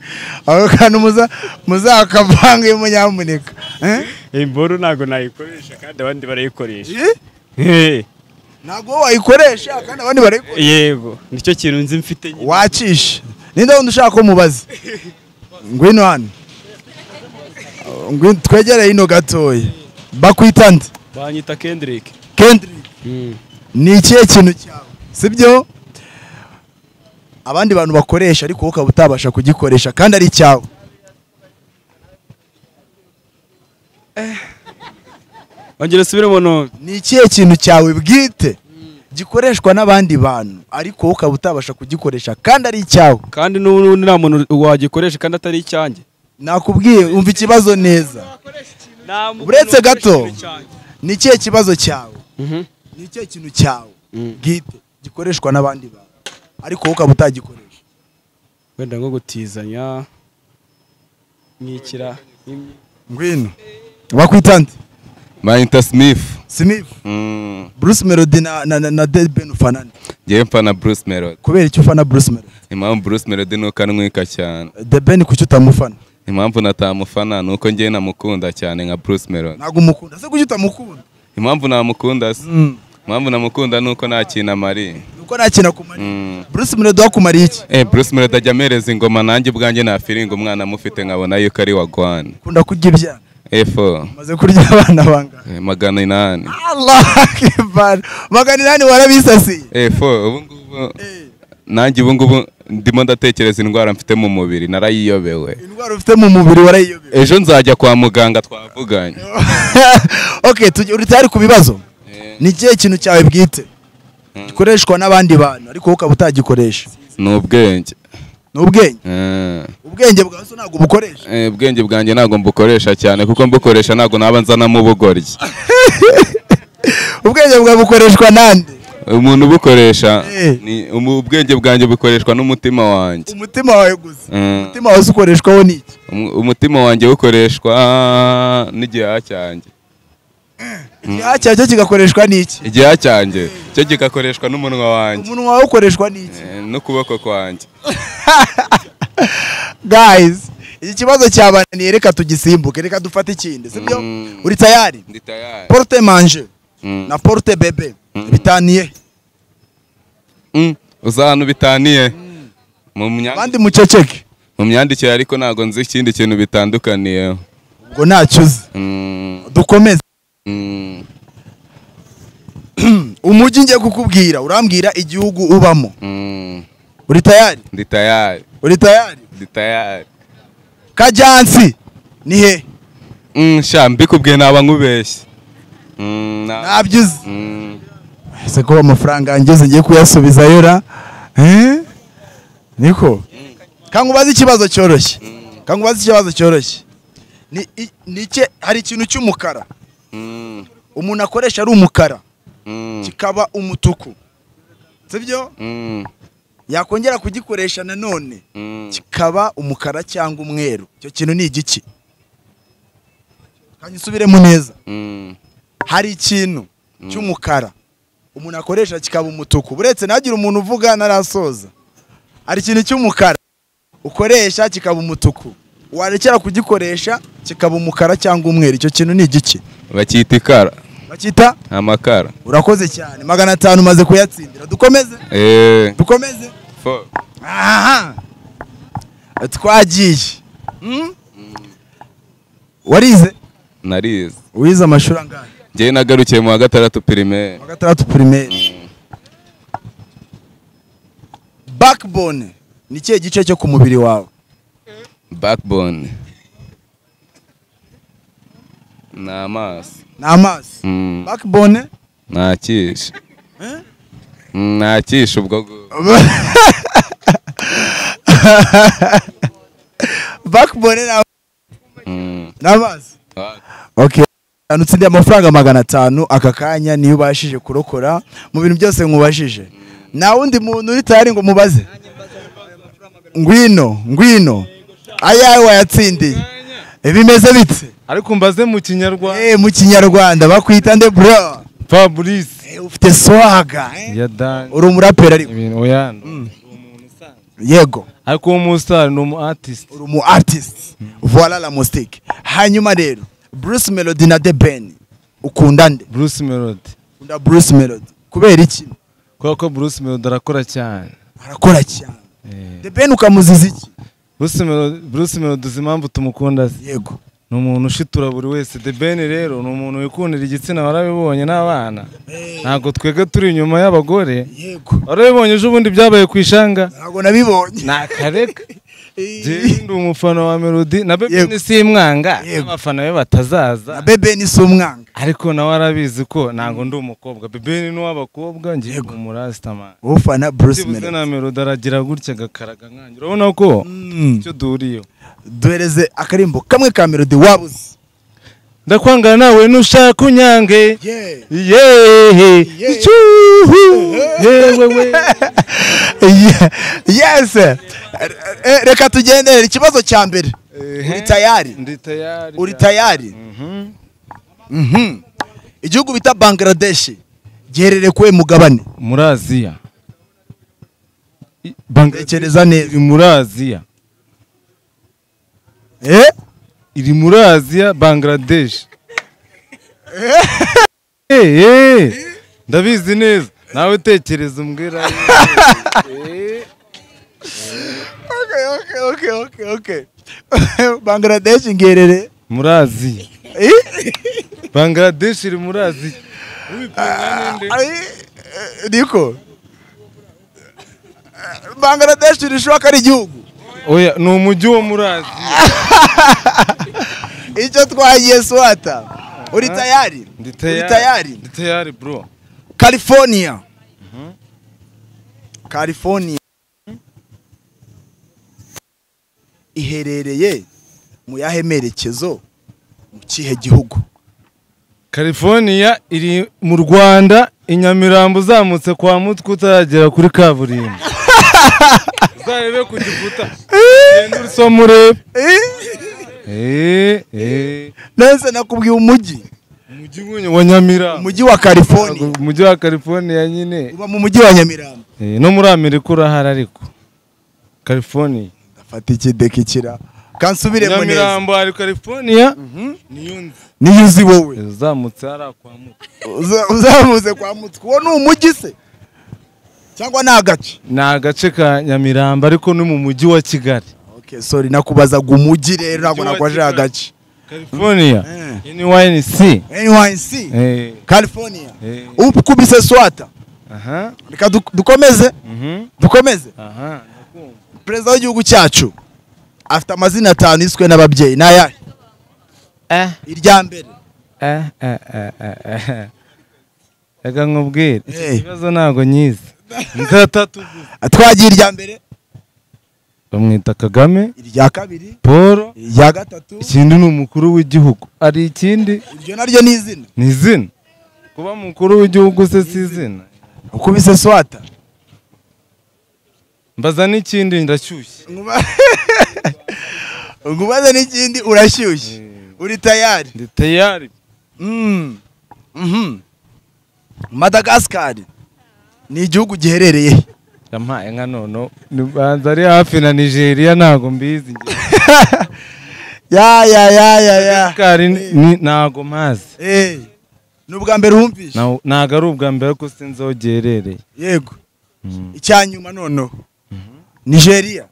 Speaker 3: aho kantu muza muzakavanga iyo munyamuneka Eh?
Speaker 8: imboro ntabwo nayikoresha kandi abandi barayikoresha
Speaker 3: Eh?
Speaker 8: Eh,
Speaker 3: ntabwo wowe wayikoresha kandi abandi barayikoresha
Speaker 8: yego nicyo kintu nzi mfite nyine
Speaker 3: wacisha ninde wundi ushaka ko mubaza ngwino hano Ngwino- twegereye ino gatoya bakwita nde
Speaker 5: banyita Kendrick
Speaker 3: kendrick ni ikihe kintu cyawe sibyo abandi bantu bakoresha ariko wowe ukaba utabasha kugikoresha kandi ari icyawe
Speaker 5: ongera subiremo none
Speaker 3: ni ikihe kintu cyawe bwite gikoreshwa n'abandi bantu ariko wowe ukaba utabasha kugikoresha kandi ari icyawe
Speaker 5: kandi n'ubundi nta muntu wagikoresha kandi atari icyanjye
Speaker 3: nakubwiye umva ikibazo neza uretse gato ni ikihe kibazo cyawe ni ikihe kintu cyawe bwite gikoreshwa n'abandi bantu ariko wowe ukaba utagikoresha
Speaker 5: wenda nko gutizanya nkikira
Speaker 3: ngwino wakwita nde
Speaker 2: mayinta simifu
Speaker 3: sinifu Bruce Melody na, na, na, na Dead Ben ufana nde?
Speaker 2: ngewe mpana bruce melody
Speaker 3: kubera icyo ufana Bruce Melody
Speaker 2: impamvu bruce melody ni uko anywika cyane
Speaker 3: The Ben kuki utamufana
Speaker 2: impamvu natamufana ni uko ngewe namukunda cyane nka bruce melody
Speaker 3: ntabwo umukunda se kuki utamukunda
Speaker 2: impamvu namukunda se
Speaker 3: mm.
Speaker 2: impamvu namukunda ni uko nta kintu amariye
Speaker 3: nuko nta kintu akumariye
Speaker 2: Mm.
Speaker 3: Bruce Melody wakumariye iki
Speaker 2: Eh, Bruce Melody ajya amereza ingoma nanjye ubwanjye nafiringa umwana amufite nkabona yuko ari wa Gwan.
Speaker 3: ukunda kurya ibyana
Speaker 2: F4
Speaker 3: umaze kurya abana bangana
Speaker 2: eh, magana inani.
Speaker 3: Allah akbar magana inani warabisasiye
Speaker 2: F4 ubu ngubu nanjye ubu ngubu ndimo ndatekereza indwara mfite mu mubiri narayiyobewe.
Speaker 3: indwara ufite mu mubiri warayiyobera
Speaker 2: Ejo nzajya kwa muganga twavuganye.
Speaker 3: okay tujye uri tayari ku bibazo ni ikihe kintu cyawe bwite gikoreshwa n'abandi bantu ariko wowe ukaba utagikoresha
Speaker 2: Ni ubwenge.
Speaker 3: ni ubwenge
Speaker 2: Eh,
Speaker 3: ubwenge bwawe so ntabwo ubukoresha
Speaker 2: eh, ubwenge bwanjye ntabwo mbukoresha cyane kuko mbukoresha ntabwo naba nzanamo ubugoryi.
Speaker 3: ubwenge bwawe bukoreshwa nande
Speaker 2: Umuntu ubukoresha
Speaker 3: Eh.
Speaker 2: ni umu- ubwenge bwanjye bukoreshwa n'umutima wanjye.
Speaker 3: umutima wawe gusa
Speaker 2: Eh.
Speaker 3: umutima wawe ukoreshwaho n'iki
Speaker 2: Umu- umutima wanjye ukoreshwa n'igihaha cyanjye
Speaker 3: igihaha cyawe cyo kigakoreshwa n'iki
Speaker 2: igihaha cyanjye cyo kigakoreshwa n'umunwa wanjye
Speaker 3: umunwa wawe ukoreshwa n'iki
Speaker 2: eh, n'ukuboko kwanjye
Speaker 3: guys iki kibazo cyabananiye reka tugisimbuke reka dufate ikindi sibyo
Speaker 2: Mm.
Speaker 3: uri tayari
Speaker 2: ndi tayari
Speaker 3: porte manje
Speaker 2: Mm.
Speaker 3: na porte bebe bitaniye
Speaker 2: Mm, uza ahantu bitaniye mu myandikire-
Speaker 3: abandi muceceke
Speaker 2: mu myandikire ariko ntabwo nzi ikindi kintu bitandukaniyeho
Speaker 3: ubwo ntacyo uzi
Speaker 2: Mm,
Speaker 3: dukomeze
Speaker 2: mm,
Speaker 3: umujyi ngiye kukubwira urambwira igihugu ubamo
Speaker 2: mm.
Speaker 3: uri tayari
Speaker 2: ndi tayari
Speaker 3: uri tayari
Speaker 2: ndi tayari
Speaker 3: kajyansi ni he
Speaker 2: Mm, sha mbikubwiye naba nkubeshye Mm, na-
Speaker 3: ntabyize
Speaker 2: Mm,
Speaker 3: ese ko amafaranga yangize ngiye kuyasubizayo ra Eh? niko kangubaze ikibazo cyoroshye kangubaze ikibazo cyoroshye ni i- ni ike- hari ikintu cy'umukara
Speaker 2: mm,
Speaker 3: umuntu akoresha ari umukara
Speaker 2: mm,
Speaker 3: kikaba umutuku sibyo
Speaker 2: mm,
Speaker 3: yakongera kugikoresha nanone
Speaker 2: mm.
Speaker 3: kikaba umukara cyangwa umweru icyo kintu ni igiki kanyisubiremo neza
Speaker 2: Mm,
Speaker 3: hari ikintu cy'umukara umuntu akoresha kikaba umutuku uretse nagira umuntu uvuga narasoza hari ikintu cy'umukara ukoresha kikaba umutuku warekera kugikoresha kikaba umukara cyangwa umweru icyo kintu ni igiki
Speaker 2: bacyita ikara
Speaker 3: bakita
Speaker 2: amakara
Speaker 3: urakoze cyane magana atanu umaze kuyatsindira dukomeze
Speaker 2: Eh,
Speaker 3: dukomeze
Speaker 2: fo-
Speaker 3: aha twagiye Hmm? warize
Speaker 2: narize
Speaker 3: wize amashuri angahe
Speaker 2: njyewe nagarukiye mu wa gatandatu pirimeri
Speaker 3: wa gatandatu pirimeri backbone ni ikihe gice cyo ku mubiri wawe
Speaker 2: backbone ni amaso
Speaker 3: ni amaso
Speaker 2: Mm,
Speaker 3: backbone
Speaker 2: nakisha Mm, nakisha ubwo gu-
Speaker 3: backbone ni
Speaker 2: Mm,
Speaker 3: ni amaso
Speaker 2: ah,
Speaker 3: okay ahantu utsindiye amafaranga magana atanu aka kanya niyo ubashije kurokora mu bintu byose mwubashije nta wundi muntu uri tayari ngo mubaze ngwino ngwino ayawe wayatsindiye bimeze bitse
Speaker 1: ariko mbaze mu kinyarwanda
Speaker 3: Eh, mu kinyarwanda bakwita nde bro
Speaker 1: fabrice
Speaker 3: Eh, ufite swaga eh?
Speaker 1: ya dani
Speaker 3: uri umuraperi ariko
Speaker 1: ibintu oya
Speaker 3: yego
Speaker 1: ariko uwo musitari ni umu artist
Speaker 3: uri umu artist voila la musique hanyuma rero bruce melody na the ben ukunda nde
Speaker 1: bruce melody
Speaker 3: ukunda bruce melody kubera iki
Speaker 1: kubera ko bruce melody arakora cyane
Speaker 3: arakora cyane
Speaker 1: Eh.
Speaker 3: the ben ukamuziza iki
Speaker 1: Bruce Melody, Bruce Melody uzi impamvu tumukunda se?
Speaker 3: yego
Speaker 1: ni umuntu ushitura buri wese the ben rero ni umuntu wikundira igitsina warabibonye n'abana ntabwo twebwe turi inyuma y'abagore
Speaker 3: yego
Speaker 1: warabibonye ejo bundi byabaye ku ishanga
Speaker 3: ntabwo nabibonye
Speaker 1: ni akareka
Speaker 3: Eh,
Speaker 1: Jewe ndi umufana wa melody na
Speaker 3: Yego.
Speaker 1: bebe simwanga
Speaker 3: Yego.
Speaker 1: abafana be batazaza
Speaker 3: na bebe ni si umwanga
Speaker 1: ariko nawe arabizi ko ntabwo ndi umukobwa bebe ni n'uw'abakobwa ngiye
Speaker 3: Yego.
Speaker 1: umurasitama
Speaker 3: ufana bruce
Speaker 1: byibuze
Speaker 3: melody
Speaker 1: na melody aragira gutya agakaraga nkanjye urabona ko
Speaker 3: Mm.
Speaker 1: icyo duhuriyeho
Speaker 3: duhereze akarimbo kamwe ka melody wabuze
Speaker 1: ndakwanga nawe nushaka unyange
Speaker 3: yeah.
Speaker 1: yehe icyuhu yewewe
Speaker 3: Yeah. yes Eh, eh, reka tugendere ikibazo cya mbere uri tayari
Speaker 1: ndi tayari
Speaker 3: uri tayari Mhm. igihugu bita bangladesh giherereye kuwe mugabane
Speaker 1: muri aziya
Speaker 3: tekereza neza
Speaker 1: iri muri aziya
Speaker 3: Eh?
Speaker 1: iri muri aziya bangladesh Eh, eh, ndabizi neza nawe tekereza umbwira Eh,
Speaker 3: Okay, okay, okay, okay, okay. bangladesh ngerere
Speaker 1: muri aziya bangladesh iri muri aziya ubipimwa n'inde?
Speaker 3: niko bangladesh irushaho ko ari igihugu
Speaker 1: oya ni umujyi wo muri aziya
Speaker 3: icyo twagiye swata uri tayari
Speaker 1: ndi
Speaker 3: uri
Speaker 1: tayari
Speaker 3: tayari
Speaker 1: ndi tayari bro
Speaker 3: california california iherereye mu yahe merekezo mu kihe gihugu
Speaker 1: California iri mu Rwanda i Nyamirambo uzamutse kwa Mutwe utaragera kuri kaburimbo uzarebe ku gikuta ugenda usoma urebe Eh, eh,
Speaker 3: nese nakubwiye umujyi
Speaker 1: umujyi w'unyu wa nyamirambo
Speaker 3: umujyi wa california
Speaker 1: umujyi wa california nyine
Speaker 3: uba mu mujyi wa nyamirambo
Speaker 1: Eh, no muri amerika urahari ariko california
Speaker 3: ndafata ikidekikira kansubiremo neza
Speaker 1: nyamirambo hari california niyo nzi
Speaker 3: niyo uzi wowe
Speaker 1: uzamutse hariya kwa muto
Speaker 3: Uza- uzamuze kwa mutwe uwo ni umujyi se cyangwa ni agace
Speaker 1: ni agace ka nyamirambo ariko ni mu mujyi wa kigali
Speaker 3: okay sorry nakubazaga umujyi rero ntabwo
Speaker 1: Umujyi wa
Speaker 3: nabwo ari
Speaker 1: Kigali.
Speaker 3: agace
Speaker 1: california
Speaker 3: Eh.
Speaker 1: nyc
Speaker 3: nyc
Speaker 1: Eh,
Speaker 3: california
Speaker 1: eh,
Speaker 3: ukubise swata
Speaker 1: aha
Speaker 3: reka du- dukomeze
Speaker 1: mhm,
Speaker 3: dukomeze
Speaker 1: aha
Speaker 3: perezida w'igihugu cyacu afite amazina atanu yiswe n'ababyeyi ni ayahe
Speaker 1: eh
Speaker 3: irya mbere
Speaker 1: eh eh eh eh, eh reka nkubwire iki
Speaker 3: Eh.
Speaker 1: kibazo ntabwo nyizi nzi atatu gusa
Speaker 3: twagiye irya mbere
Speaker 1: bamwita kagame
Speaker 3: irya kabiri
Speaker 1: paul
Speaker 3: irya gatatu
Speaker 1: ikindi ni umukuru w'igihugu ari ikindi
Speaker 3: iryo naryo ni izina
Speaker 1: ni izina kuba mukuru w'igihugu se si izina
Speaker 3: ukubise swata
Speaker 1: mbaza n'ikindi ndashyushye
Speaker 3: Nkuba- nkubaze n'ikindi urashyushye uri tayari
Speaker 1: ndi tayari
Speaker 3: Mm. Mhm. madagasikari ni igihugu giherereye he?
Speaker 1: yampaye nka nono nibanza ari hafi na nigeria ntago mbizi
Speaker 3: ya ya ya ya ya
Speaker 1: kari ntago mpazi
Speaker 3: Eh. ni ubwa mbere uhumvishe
Speaker 1: Ntaw- ntago ari ubwa mbere ko sinzi aho giherereye
Speaker 3: yego icya nyuma noneho nigeria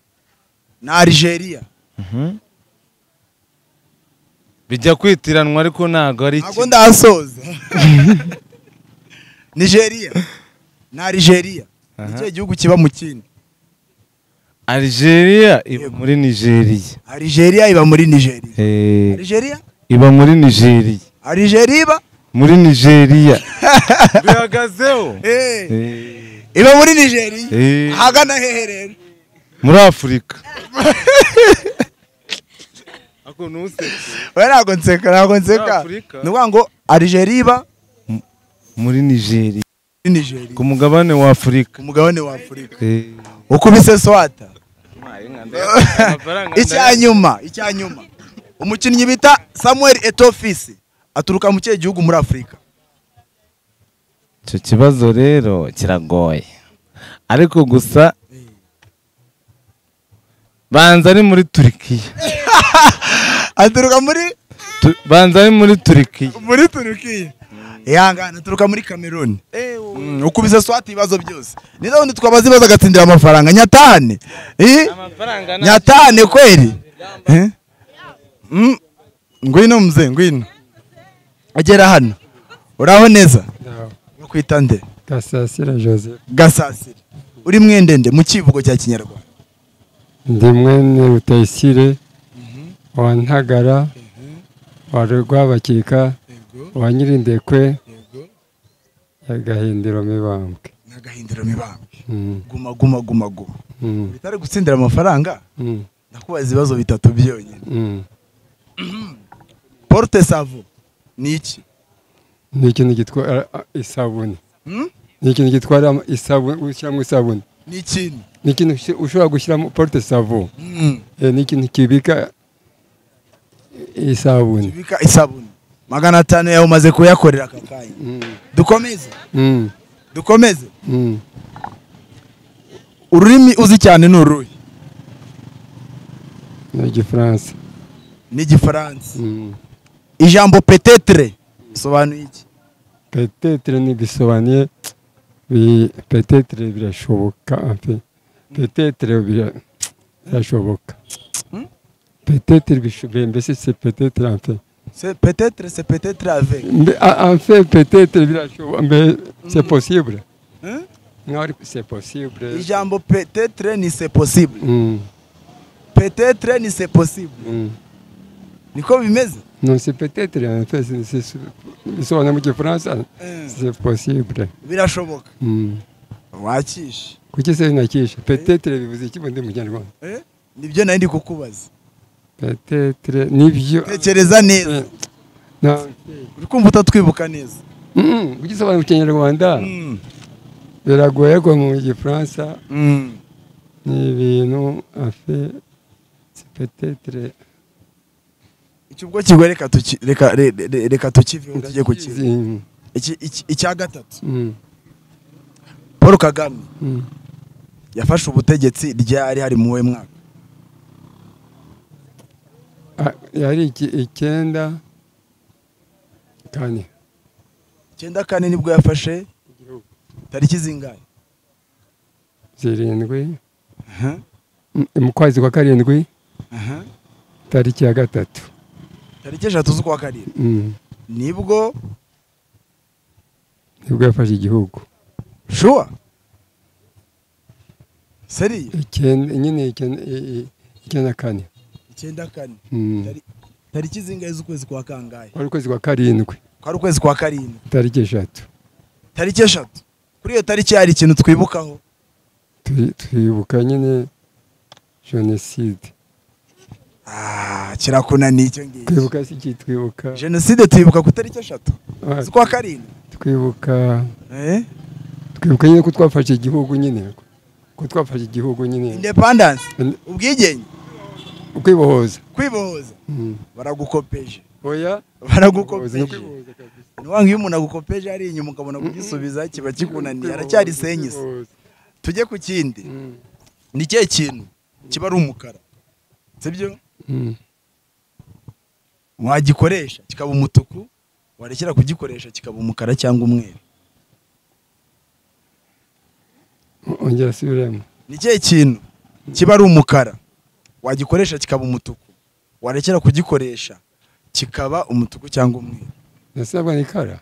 Speaker 3: na algeria
Speaker 1: Mhm. bijya kwitiranwa ariko ntago ari
Speaker 3: ntabwo
Speaker 1: kimwe
Speaker 3: ndahasoza nigeria na algeria ni
Speaker 1: Aha.
Speaker 3: ikihe gihugu kiba mu kindi
Speaker 1: algeria iba
Speaker 3: Yego.
Speaker 1: muri nigeria
Speaker 3: algeria iba muri nigeria
Speaker 1: Eh,
Speaker 3: algeria
Speaker 1: iba muri nigeria
Speaker 3: algeria iba
Speaker 1: muri nigeria bihagazeho
Speaker 3: Eh.
Speaker 1: Eh,
Speaker 3: iba muri nigeria
Speaker 1: Eh.
Speaker 3: ahagana hehe rero
Speaker 1: muri afurika Ako ntuseke.
Speaker 3: we ntabwo nseka ntabwo nseka
Speaker 1: Afurika.
Speaker 3: ni ukuvuga ngo algeria iba
Speaker 1: muri nigeria
Speaker 3: muri nigeria
Speaker 1: ku mugabane wa afurika
Speaker 3: ku mugabane wa afurika
Speaker 1: Eh,
Speaker 3: ukubise swata icya nyuma icya nyuma umukinnyi bita samuel etofisi aturuka mu kihe gihugu muri afurika
Speaker 1: icyo kibazo rero kiragoye ariko gusa banza ari muri turikiya
Speaker 3: aturuka muri
Speaker 1: Tu- banza ari muri turikiya
Speaker 3: muri turukiya ihangane aturuka muri kameruni Mm, ukubise swata ibibazo byose nizo wundi twabaza ibibazo agatsindira amafaranga nyatahane Eh? nyatahane kweli Eh? Mm, ngwino mze ngwino agera hano uraho neza bakwita nde
Speaker 11: gasasira joseph
Speaker 3: gasasira uri mwendende mu kivugo cya kinyarwanda
Speaker 11: ndi mwene rutayisire wa ntagara wa rwabakika wa nyirindekwe ya gahindiro mibambwe
Speaker 3: n'agahindiro mibambwe
Speaker 11: Mm,
Speaker 3: guma guma guma guma
Speaker 11: mm,
Speaker 3: bitari gutsindira amafaranga
Speaker 11: mm,
Speaker 3: ndakubaza ibibazo bitatu byonyine
Speaker 11: mm.
Speaker 3: porte savo ni iki
Speaker 11: ni ikintu gitwara ah, isabune
Speaker 3: Mm?
Speaker 11: ni ikintu gitwara ama- isabune ushyiramo isabune
Speaker 3: ni ikintu
Speaker 11: ni ikintu ushi- ushobora gushyiramo porute savo
Speaker 3: Mm.
Speaker 11: Eh, ni ikintu kibika isabune
Speaker 3: bika isabune magana atanu yawe umaze kuyakorera aka kanya
Speaker 11: Mm,
Speaker 3: dukomeze
Speaker 11: mm,
Speaker 3: dukomeze
Speaker 11: mm.
Speaker 3: ururimi uzi cyane ni uruhe
Speaker 11: ni igifaransa
Speaker 3: ni igifaransa
Speaker 11: Mm.
Speaker 3: ijambo petetre bisobanuye iki
Speaker 11: petetere ntibisobanuye bi- petetere birashoboka pe petetere bira- birashoboka petetere bishoboye mbese se petetere amfe
Speaker 3: se petetre se petetre avec
Speaker 11: Mbe- a- amfe petetere birashoboka mbe se posibure
Speaker 3: Mm?
Speaker 11: nkaho ari se posibure
Speaker 3: ijambo petetre ni se possible petetre ni se possible niko bimeze
Speaker 11: non se petetere amfe se- se- se- bisobanura mu gifaransa se posibure
Speaker 3: birashoboka
Speaker 11: Mm.
Speaker 3: wakishe
Speaker 11: kuki se binakisha petetere bivuze iki bundi mu kinyarwanda
Speaker 3: nibyo nari ndi kukubaza
Speaker 11: petetere nibyo
Speaker 3: tekereza neza
Speaker 11: Na-
Speaker 3: uri kumva utatwibuka neza
Speaker 11: Mm, ugisobanura mu kinyarwanda biragoye ko mu gifaransa
Speaker 3: Mm.
Speaker 11: ni ibintu afe petetere
Speaker 3: icyo ubwo kigoye reka tuki- reka- re- re- reka tukiveho tujye ku kindi Iki- iki- icya gatatu paul kagame yafashe ubutegetsi ryari hari mu we mwaka
Speaker 11: yari iki- icyenda kane
Speaker 3: icyenda kane nibwo yafashe tariki zingahe
Speaker 11: zirindwi M- mu kwezi kwa karindwi
Speaker 3: Aha.
Speaker 11: tariki ya gatatu
Speaker 3: tariki eshatu z'ukwa karindwi
Speaker 11: Mm.
Speaker 3: nibwo
Speaker 11: nibwo yafashe igihugu
Speaker 3: shuwa seriye
Speaker 11: Icyenda- nyine icyenda- i- i- icyenda kane
Speaker 3: icyenda kane
Speaker 11: Mm.
Speaker 3: Tari- tariki zingahe z'ukwezi kwa kangahe
Speaker 11: kwari ukwezi kwa karindwi
Speaker 3: kwari ukwezi kwa karindwi
Speaker 11: tariki eshatu
Speaker 3: tariki eshatu kuri iyo tariki hari ikintu twibukaho
Speaker 11: Tu- twibuka nyine jenoside
Speaker 3: Ah, kirakunaniye icyo ngicyo
Speaker 11: twibuka si iki twibuka
Speaker 3: jenoside twibuka ku tariki eshatu
Speaker 11: Ah,
Speaker 3: z'ukwa karindwi
Speaker 11: twibuka
Speaker 3: Eh?
Speaker 11: twibuka nyine ko twafashe igihugu nyine ko twafashe igihugu nyine
Speaker 3: independence
Speaker 11: Inde-
Speaker 3: ubwigenge
Speaker 11: ukwibohoza
Speaker 3: kwibohoza
Speaker 11: Mm.
Speaker 3: baragukopeje
Speaker 11: oya
Speaker 3: baragukopeje
Speaker 11: Ni ukwibohoza kabisa.
Speaker 3: niwanga iyo umuntu agukopeje ari inyuma ukabona kugisubiza kiba kikunaniye aracyari senyise
Speaker 11: Ukwibohoza.
Speaker 3: tujye ku kindi
Speaker 11: Mm.
Speaker 3: ni ikihe kintu kiba ari umukara sibyo
Speaker 11: Mm.
Speaker 3: wagikoresha kikaba umutuku warekera kugikoresha kikaba umukara cyangwa umweru
Speaker 11: ongera asubiremo
Speaker 3: ni ikihe kintu kiba ari umukara wagikoresha kikaba umutuku warekera kugikoresha kikaba umutuku cyangwa umweru
Speaker 11: nasabwa ni kara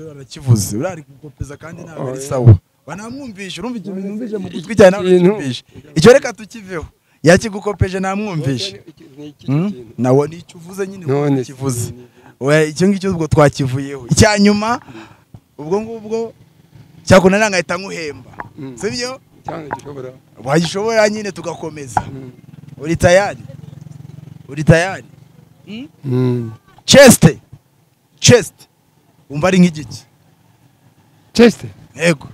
Speaker 3: barakivuze urari gukopeza kandi ntabwo ari
Speaker 11: Oya.
Speaker 3: sawa banamwumvishe urumva ikintu numvishe mu gutwi cyane ntabwo
Speaker 11: Ikintu-
Speaker 3: nakimvishe. icyo reka tukiveho yakigukopeje namwumvishe Hmm? nawe ni icyo uvuze nyine
Speaker 11: none
Speaker 3: uko kivuze We, icyo ngicyo ubwo twakivuyeho icya nyuma ubwo ngubwo cyakunda ntangahita nkuhemba
Speaker 11: Mm.
Speaker 3: sibyo
Speaker 11: cyane gishobora
Speaker 3: wagishobora nyine tugakomeza
Speaker 11: Mm.
Speaker 3: uri tayari uri tayari
Speaker 11: Mm.
Speaker 3: cheste cheste wumva ari nk'igiki
Speaker 11: cheste
Speaker 3: yego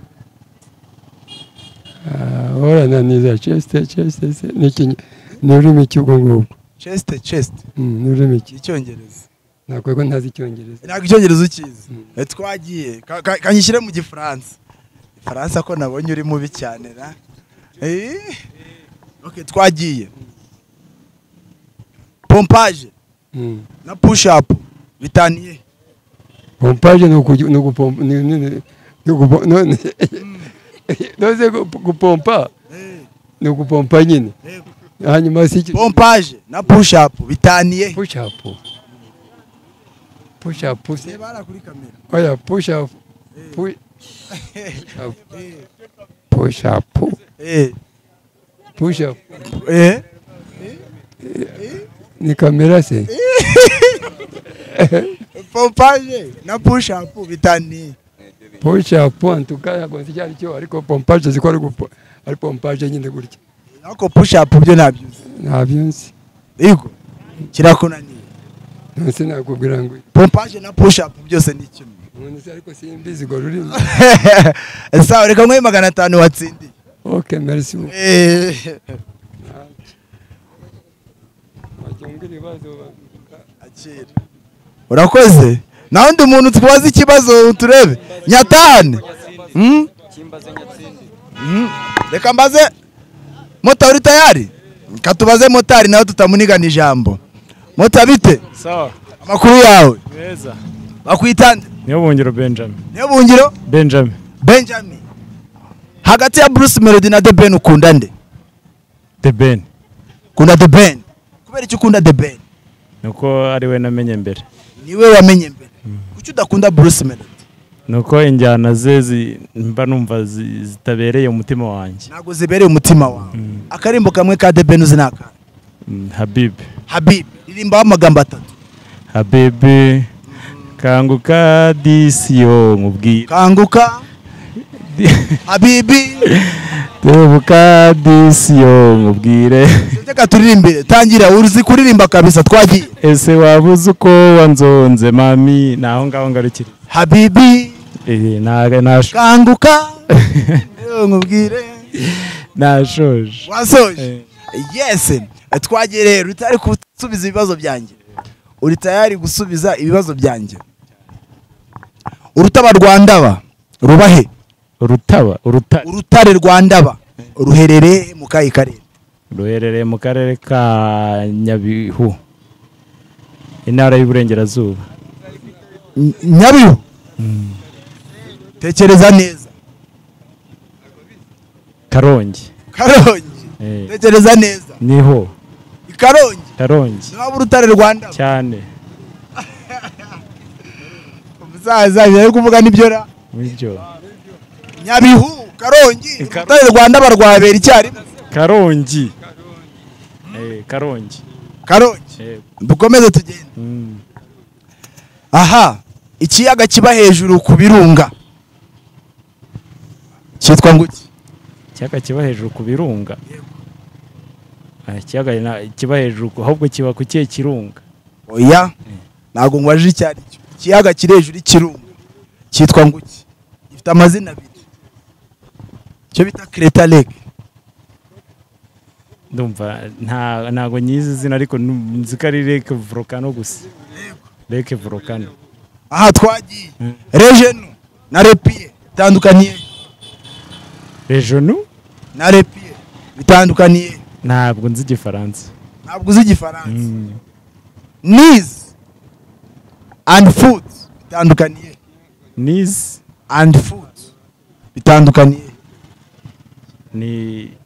Speaker 11: Ah, orananiza cheste cheste se- ni ikinyi- ni ururimi cy'ubwo ngubwo
Speaker 3: cheste cheste
Speaker 11: Mm, ni ururimi ki
Speaker 3: ni icyongereza
Speaker 11: ntabwo ko ntazi icyongereza
Speaker 3: ntabwo icyongereza ukizi
Speaker 11: Mm.
Speaker 3: Eh, twagiye Ka- ka- kanyishyire mu gifaransa ifaransa ko nabonye uri mubi cyane ra Eh, okay, twagiye pompaje
Speaker 11: Mm.
Speaker 3: na push up bitaniye
Speaker 11: pompaje ni ukugi- ni ugupompa ni- ni- ni- ni ugupom- none none gup- gupompa
Speaker 3: Eh,
Speaker 11: ni ugupompa nyine
Speaker 3: Yego.
Speaker 11: hanyuma si iki-
Speaker 3: pompaje na push up bitaniye
Speaker 11: push up push up se-
Speaker 3: Reba hariya kuri kamera
Speaker 11: oya push up pu- up. push up
Speaker 3: Eh,
Speaker 11: push up
Speaker 3: eh,
Speaker 11: ni kamera se
Speaker 3: pompaje na push up bitaniye
Speaker 11: push up en tout cas ntabwo nzi icyo ari cyo ariko pompaje ziko ari gupo- ari pompaje nyine gutya
Speaker 3: ariko push up byo nabyuze
Speaker 11: ntabyo nzi
Speaker 3: yego kirakunaniye
Speaker 11: nonse nakubwira ngo
Speaker 3: pompaje na push up byose ni kimwe
Speaker 11: none se ariko simbizi urwo rurimi
Speaker 3: sawa reka nguhe magana atanu watsindiye
Speaker 11: ok merci beaucoup.
Speaker 3: Eh,
Speaker 11: wacyungura ibibazo
Speaker 3: akira. urakoze nta wundi muntu twazi ikibazo turebe nyatane Hmm? Hmm. reka mbaze mota uri tayari reka tubaze motari nawe tutamunigana ijambo mota bite
Speaker 12: sawa
Speaker 3: amakuru yawe
Speaker 12: meza
Speaker 3: bakwita nde?
Speaker 12: niyo bungiro benjamin
Speaker 3: niyo bungiro
Speaker 12: benjamin
Speaker 3: benjamin hagati ya bruce melody na the ben ukunda nde
Speaker 12: the ben
Speaker 3: ukunda the ben kubera icyo ukunda the ben
Speaker 12: nuko ari we namenye mbere
Speaker 3: niwe wamenye mbere kuki udakunda bruce melody
Speaker 12: nuko injyana ze zi- mba numva zi- zitabereye umutima wanjye
Speaker 3: ntabwo zibereye umutima wawe akarimbo kamwe ka the ben uzi ni aka
Speaker 12: Mm, habibi
Speaker 3: habib ririmbaho amagambo atatu
Speaker 12: habibi kanguka disiyo nkubwira
Speaker 3: kanguka habibi
Speaker 12: tebuka disiyo nkubwire
Speaker 3: reka turirimbire tangira uzi kuririmba kabisa twagiye
Speaker 12: ese wabuze uko wanzonze mami ni aho ngaho ngarukira
Speaker 3: habibi
Speaker 12: Eh, naga- nash-
Speaker 3: kanguka Rero nkubwire
Speaker 12: nashoje
Speaker 3: wasoje yes twagiye rero utari gusubiza ibibazo byanjye uri tayari gusubiza ibibazo byanjye urutaba rwa ndaba ruba he
Speaker 12: urutaba urutare
Speaker 3: urutare rwa ndaba ruherereye mu kahe karere
Speaker 12: ruherereye mu karere ka nyabihu intara y'uburengerazuba
Speaker 3: nyabihu tekereza neza
Speaker 12: karongi
Speaker 3: karongi
Speaker 12: Eh.
Speaker 3: tekereza neza
Speaker 12: niho
Speaker 3: i karongi
Speaker 12: karongi
Speaker 3: niwaba urutare rwa ndaba
Speaker 12: cyane
Speaker 3: musaza ibyo ari kuvuga nibyo ra
Speaker 12: nibyo
Speaker 3: nyabihu karongi urutare rwa ndaba rwabera icyarimwe
Speaker 12: karongi Eh, karongi
Speaker 3: karongi dukomeze tugende aha ikiyaga kiba hejuru ku birunga cyitwa ngo iki
Speaker 12: ikiyaga kiba hejuru ku birunga Ah, ikiyaga na- kiba hejuru ku- ahubwo kiba ku kihe kirunga
Speaker 3: oya ntabwo ngwaje icyo ari cyo ikiyaga kiri hejuru y'ikirunga cyitwa ngo iki gifite amazina abiri cyo bita kireta lake
Speaker 12: ndumva nta- ntago nyizi izina ariko nu- nzi ko ari leke volcano gusa leke volcano
Speaker 3: aha twagiye rejenu na repiye bitandukaniye
Speaker 12: rejonu
Speaker 3: na repiye bitandukaniye
Speaker 12: ntabwo nzi igifaransa
Speaker 3: ntabwo uzi igifaransa nizi andi fudu bitandukaniye
Speaker 12: nizi
Speaker 3: andi fudu bitandukaniye
Speaker 12: ni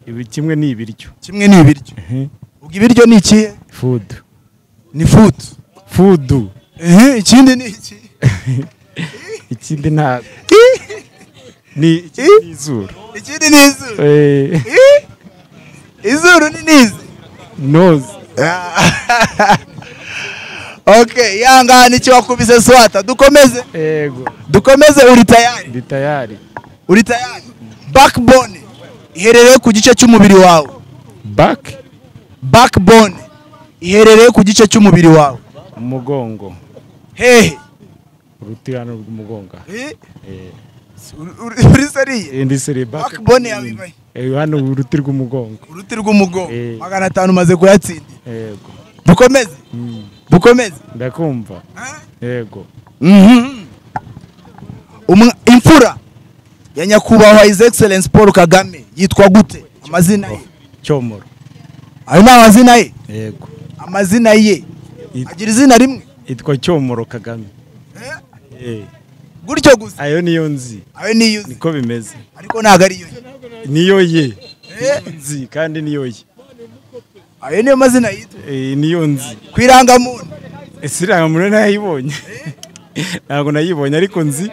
Speaker 12: ibi- kimwe ni ibiryo
Speaker 3: kimwe ni ibiryo ubwo ibiryo ni ikihe
Speaker 12: fudu
Speaker 3: ni fudu
Speaker 12: fudu
Speaker 3: ehe ikindi ni iki
Speaker 12: ikindi ntabwo ni ni izuru
Speaker 3: ikindi ni izuru
Speaker 12: Eh.
Speaker 3: Ih! izuru ni nizi
Speaker 12: noze
Speaker 3: ok ihangane icyo wakubise swata dukomeze
Speaker 12: yego
Speaker 3: dukomeze uri tayari
Speaker 12: ndi tayari
Speaker 3: uri tayari backbone iherereye ku gice cy'umubiri wawe
Speaker 12: back
Speaker 3: backbone iherereye ku gice cy'umubiri wawe
Speaker 12: umugongo
Speaker 3: hehe
Speaker 12: urutirano rw'umugongo
Speaker 3: Eh,
Speaker 12: Eh,
Speaker 3: uri uri seriye
Speaker 12: indi seri back
Speaker 3: backbone yawe ibahe
Speaker 12: Eh, hano uruti rw'umugongo
Speaker 3: uruti rw'umugongo
Speaker 12: Eh.
Speaker 3: magana atanu umaze kuyatsinda
Speaker 12: yego
Speaker 3: dukomeze
Speaker 12: Mm,
Speaker 3: dukomeze
Speaker 12: ndakumva yego
Speaker 3: Mhm. Umwa- imfura ya nyakubahwa his excellence paul kagame yitwa gute amazina ye
Speaker 12: cyomoro
Speaker 3: ayo ni amazina ye
Speaker 12: yego
Speaker 3: amazina ye agira izina rimwe
Speaker 12: itwa cyomoro kagame Eh,
Speaker 3: gutyo gusa
Speaker 12: ayo niyo nzi
Speaker 3: ayo niyo nzi
Speaker 12: niko bimeze
Speaker 3: ariko ntabwo ariyo ye
Speaker 12: niyo ye Niyo nzi kandi niyo ye
Speaker 3: ayo niyo mazina yitwa
Speaker 12: Eh, niyo nzi
Speaker 3: ku irangamuntu
Speaker 12: ese iriya nayibonye ntabwo nayibonye ariko nzi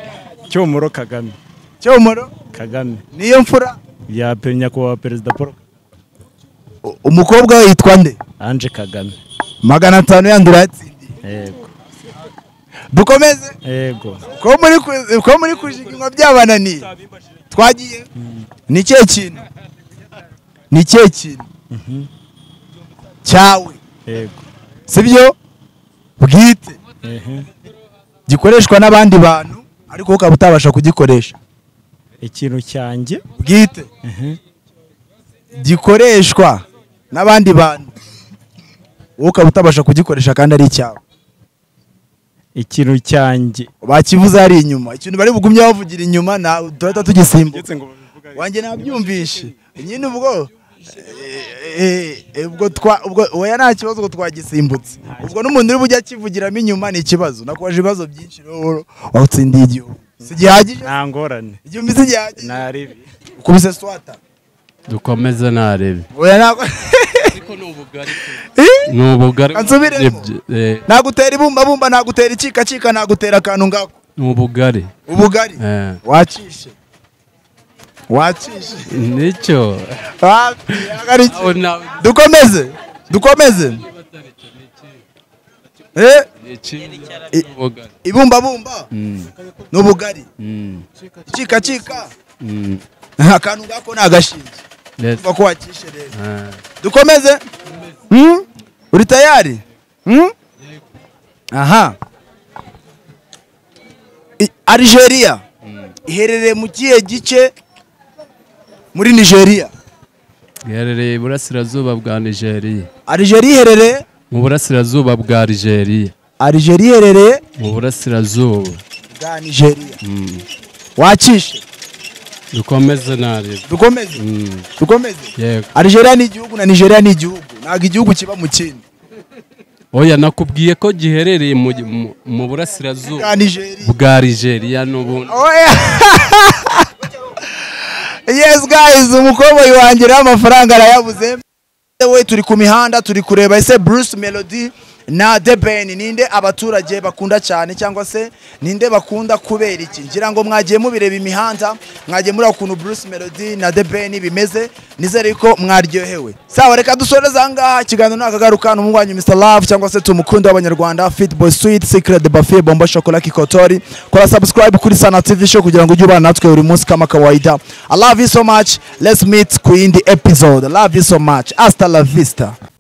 Speaker 12: cyomoro kagame
Speaker 3: cyomoro
Speaker 12: kagame
Speaker 3: niyo mfura
Speaker 12: ya pe- nyakubahwa perezida paul
Speaker 3: umukobwa we yitwa nde
Speaker 12: anje kagame
Speaker 3: magana atanu yandi urayatsinda
Speaker 12: yego
Speaker 3: dukomeze
Speaker 12: yego
Speaker 3: ko muri ku- ko muri kujiginywa byabananiye twagiye ni ikihe kintu ni ikihe kintu
Speaker 12: Mhm.
Speaker 3: cyawe
Speaker 12: yego
Speaker 3: sibyo bwite
Speaker 12: ehe
Speaker 3: gikoreshwa n'abandi bantu ariko wowe ukaba utabasha kugikoresha
Speaker 12: ikintu cyanjye
Speaker 3: bwite
Speaker 12: ehe
Speaker 3: gikoreshwa n'abandi bantu wowe ukaba utabasha kugikoresha kandi ari icyawe
Speaker 12: ikintu cyanjye
Speaker 3: bakivuze hari inyuma ikintu bari bugumye bavugira inyuma na duhita tugisimbuka wanjye nabyumvishe nyine ubwo eh, eh, ubwo twa ubwo oya nta kibazo ubwo twagisimbutse ubwo n'umuntu uri bujye akivugiramo inyuma ni ikibazo nakubaje ibibazo byinshi rero watsindiye igihugu si gihagije
Speaker 12: nta ngorane
Speaker 3: igihumbi si gihagije
Speaker 12: ntarebe
Speaker 3: ukubise swata
Speaker 13: dukomeze narebe
Speaker 3: oya ntabwo Eh?
Speaker 13: ni ubugari
Speaker 3: Kansubiremo.
Speaker 13: Eh,
Speaker 3: nagutera ibumbabumba nagutera icikacika nagutera akantu ngako
Speaker 13: ni ubugari
Speaker 3: ubugari
Speaker 13: Eh.
Speaker 3: wacishe wacishe
Speaker 13: nicyo
Speaker 3: Wapi, ari iki? dukomeze dukomeze Eh, i- ibumbabumba
Speaker 13: Mm,
Speaker 3: ni ubugari
Speaker 13: mm,
Speaker 3: icikacika
Speaker 13: mm.
Speaker 3: akantu ngako ni agashinge
Speaker 13: Yes.
Speaker 3: Umva ko wacishe rero
Speaker 13: Eh,
Speaker 3: dukomeze Hmm? uri tayari Hmm? aha I- Algeria iherereye mu kihe gice muri Nigeria
Speaker 13: iherereye iburasirazuba bwa nigeria
Speaker 3: Algeria iherereye
Speaker 13: mu burasirazuba bwa nigeria
Speaker 3: Algeria iherereye
Speaker 13: mu burasirazuba
Speaker 3: bwa Nigeria wakishe
Speaker 13: dukomeze narebe
Speaker 3: dukomeze dukomeze
Speaker 13: yego
Speaker 3: Algeria ni igihugu na Nigeria ni igihugu ntabwo igihugu kiba mu kindi
Speaker 13: oya nakubwiye ko giherereye mu, mu, mu burasirazuba
Speaker 3: Bwa Nigeria.
Speaker 13: bwa nigeria n'ubundi
Speaker 3: yes guys umukoboyi wanjye rero amafaranga arayabuze we turi ku mihanda turi kureba ese bruce melody na the ben ninde abaturage bakunda cyane cyangwa se ninde bakunda kubera iki ngira ngo mwagiye mubireba imihanda mwagiye muri ukuntu bruce melody na the ben bimeze nizere ko mwaryohewe sawa reka dusoreze ahangaha ikiganiro nakagaruka n'umwanyu mr love cyangwa se tumukunde w'abanyarwanda fitboy sweet secret buffet bomba chocolat kikotori kora subscribe kuri sana tv show kugira ngo ujye ubana natwe buri munsi kama kawaida i love you so much let's meet ku yindi episode I love you so much hasta la vista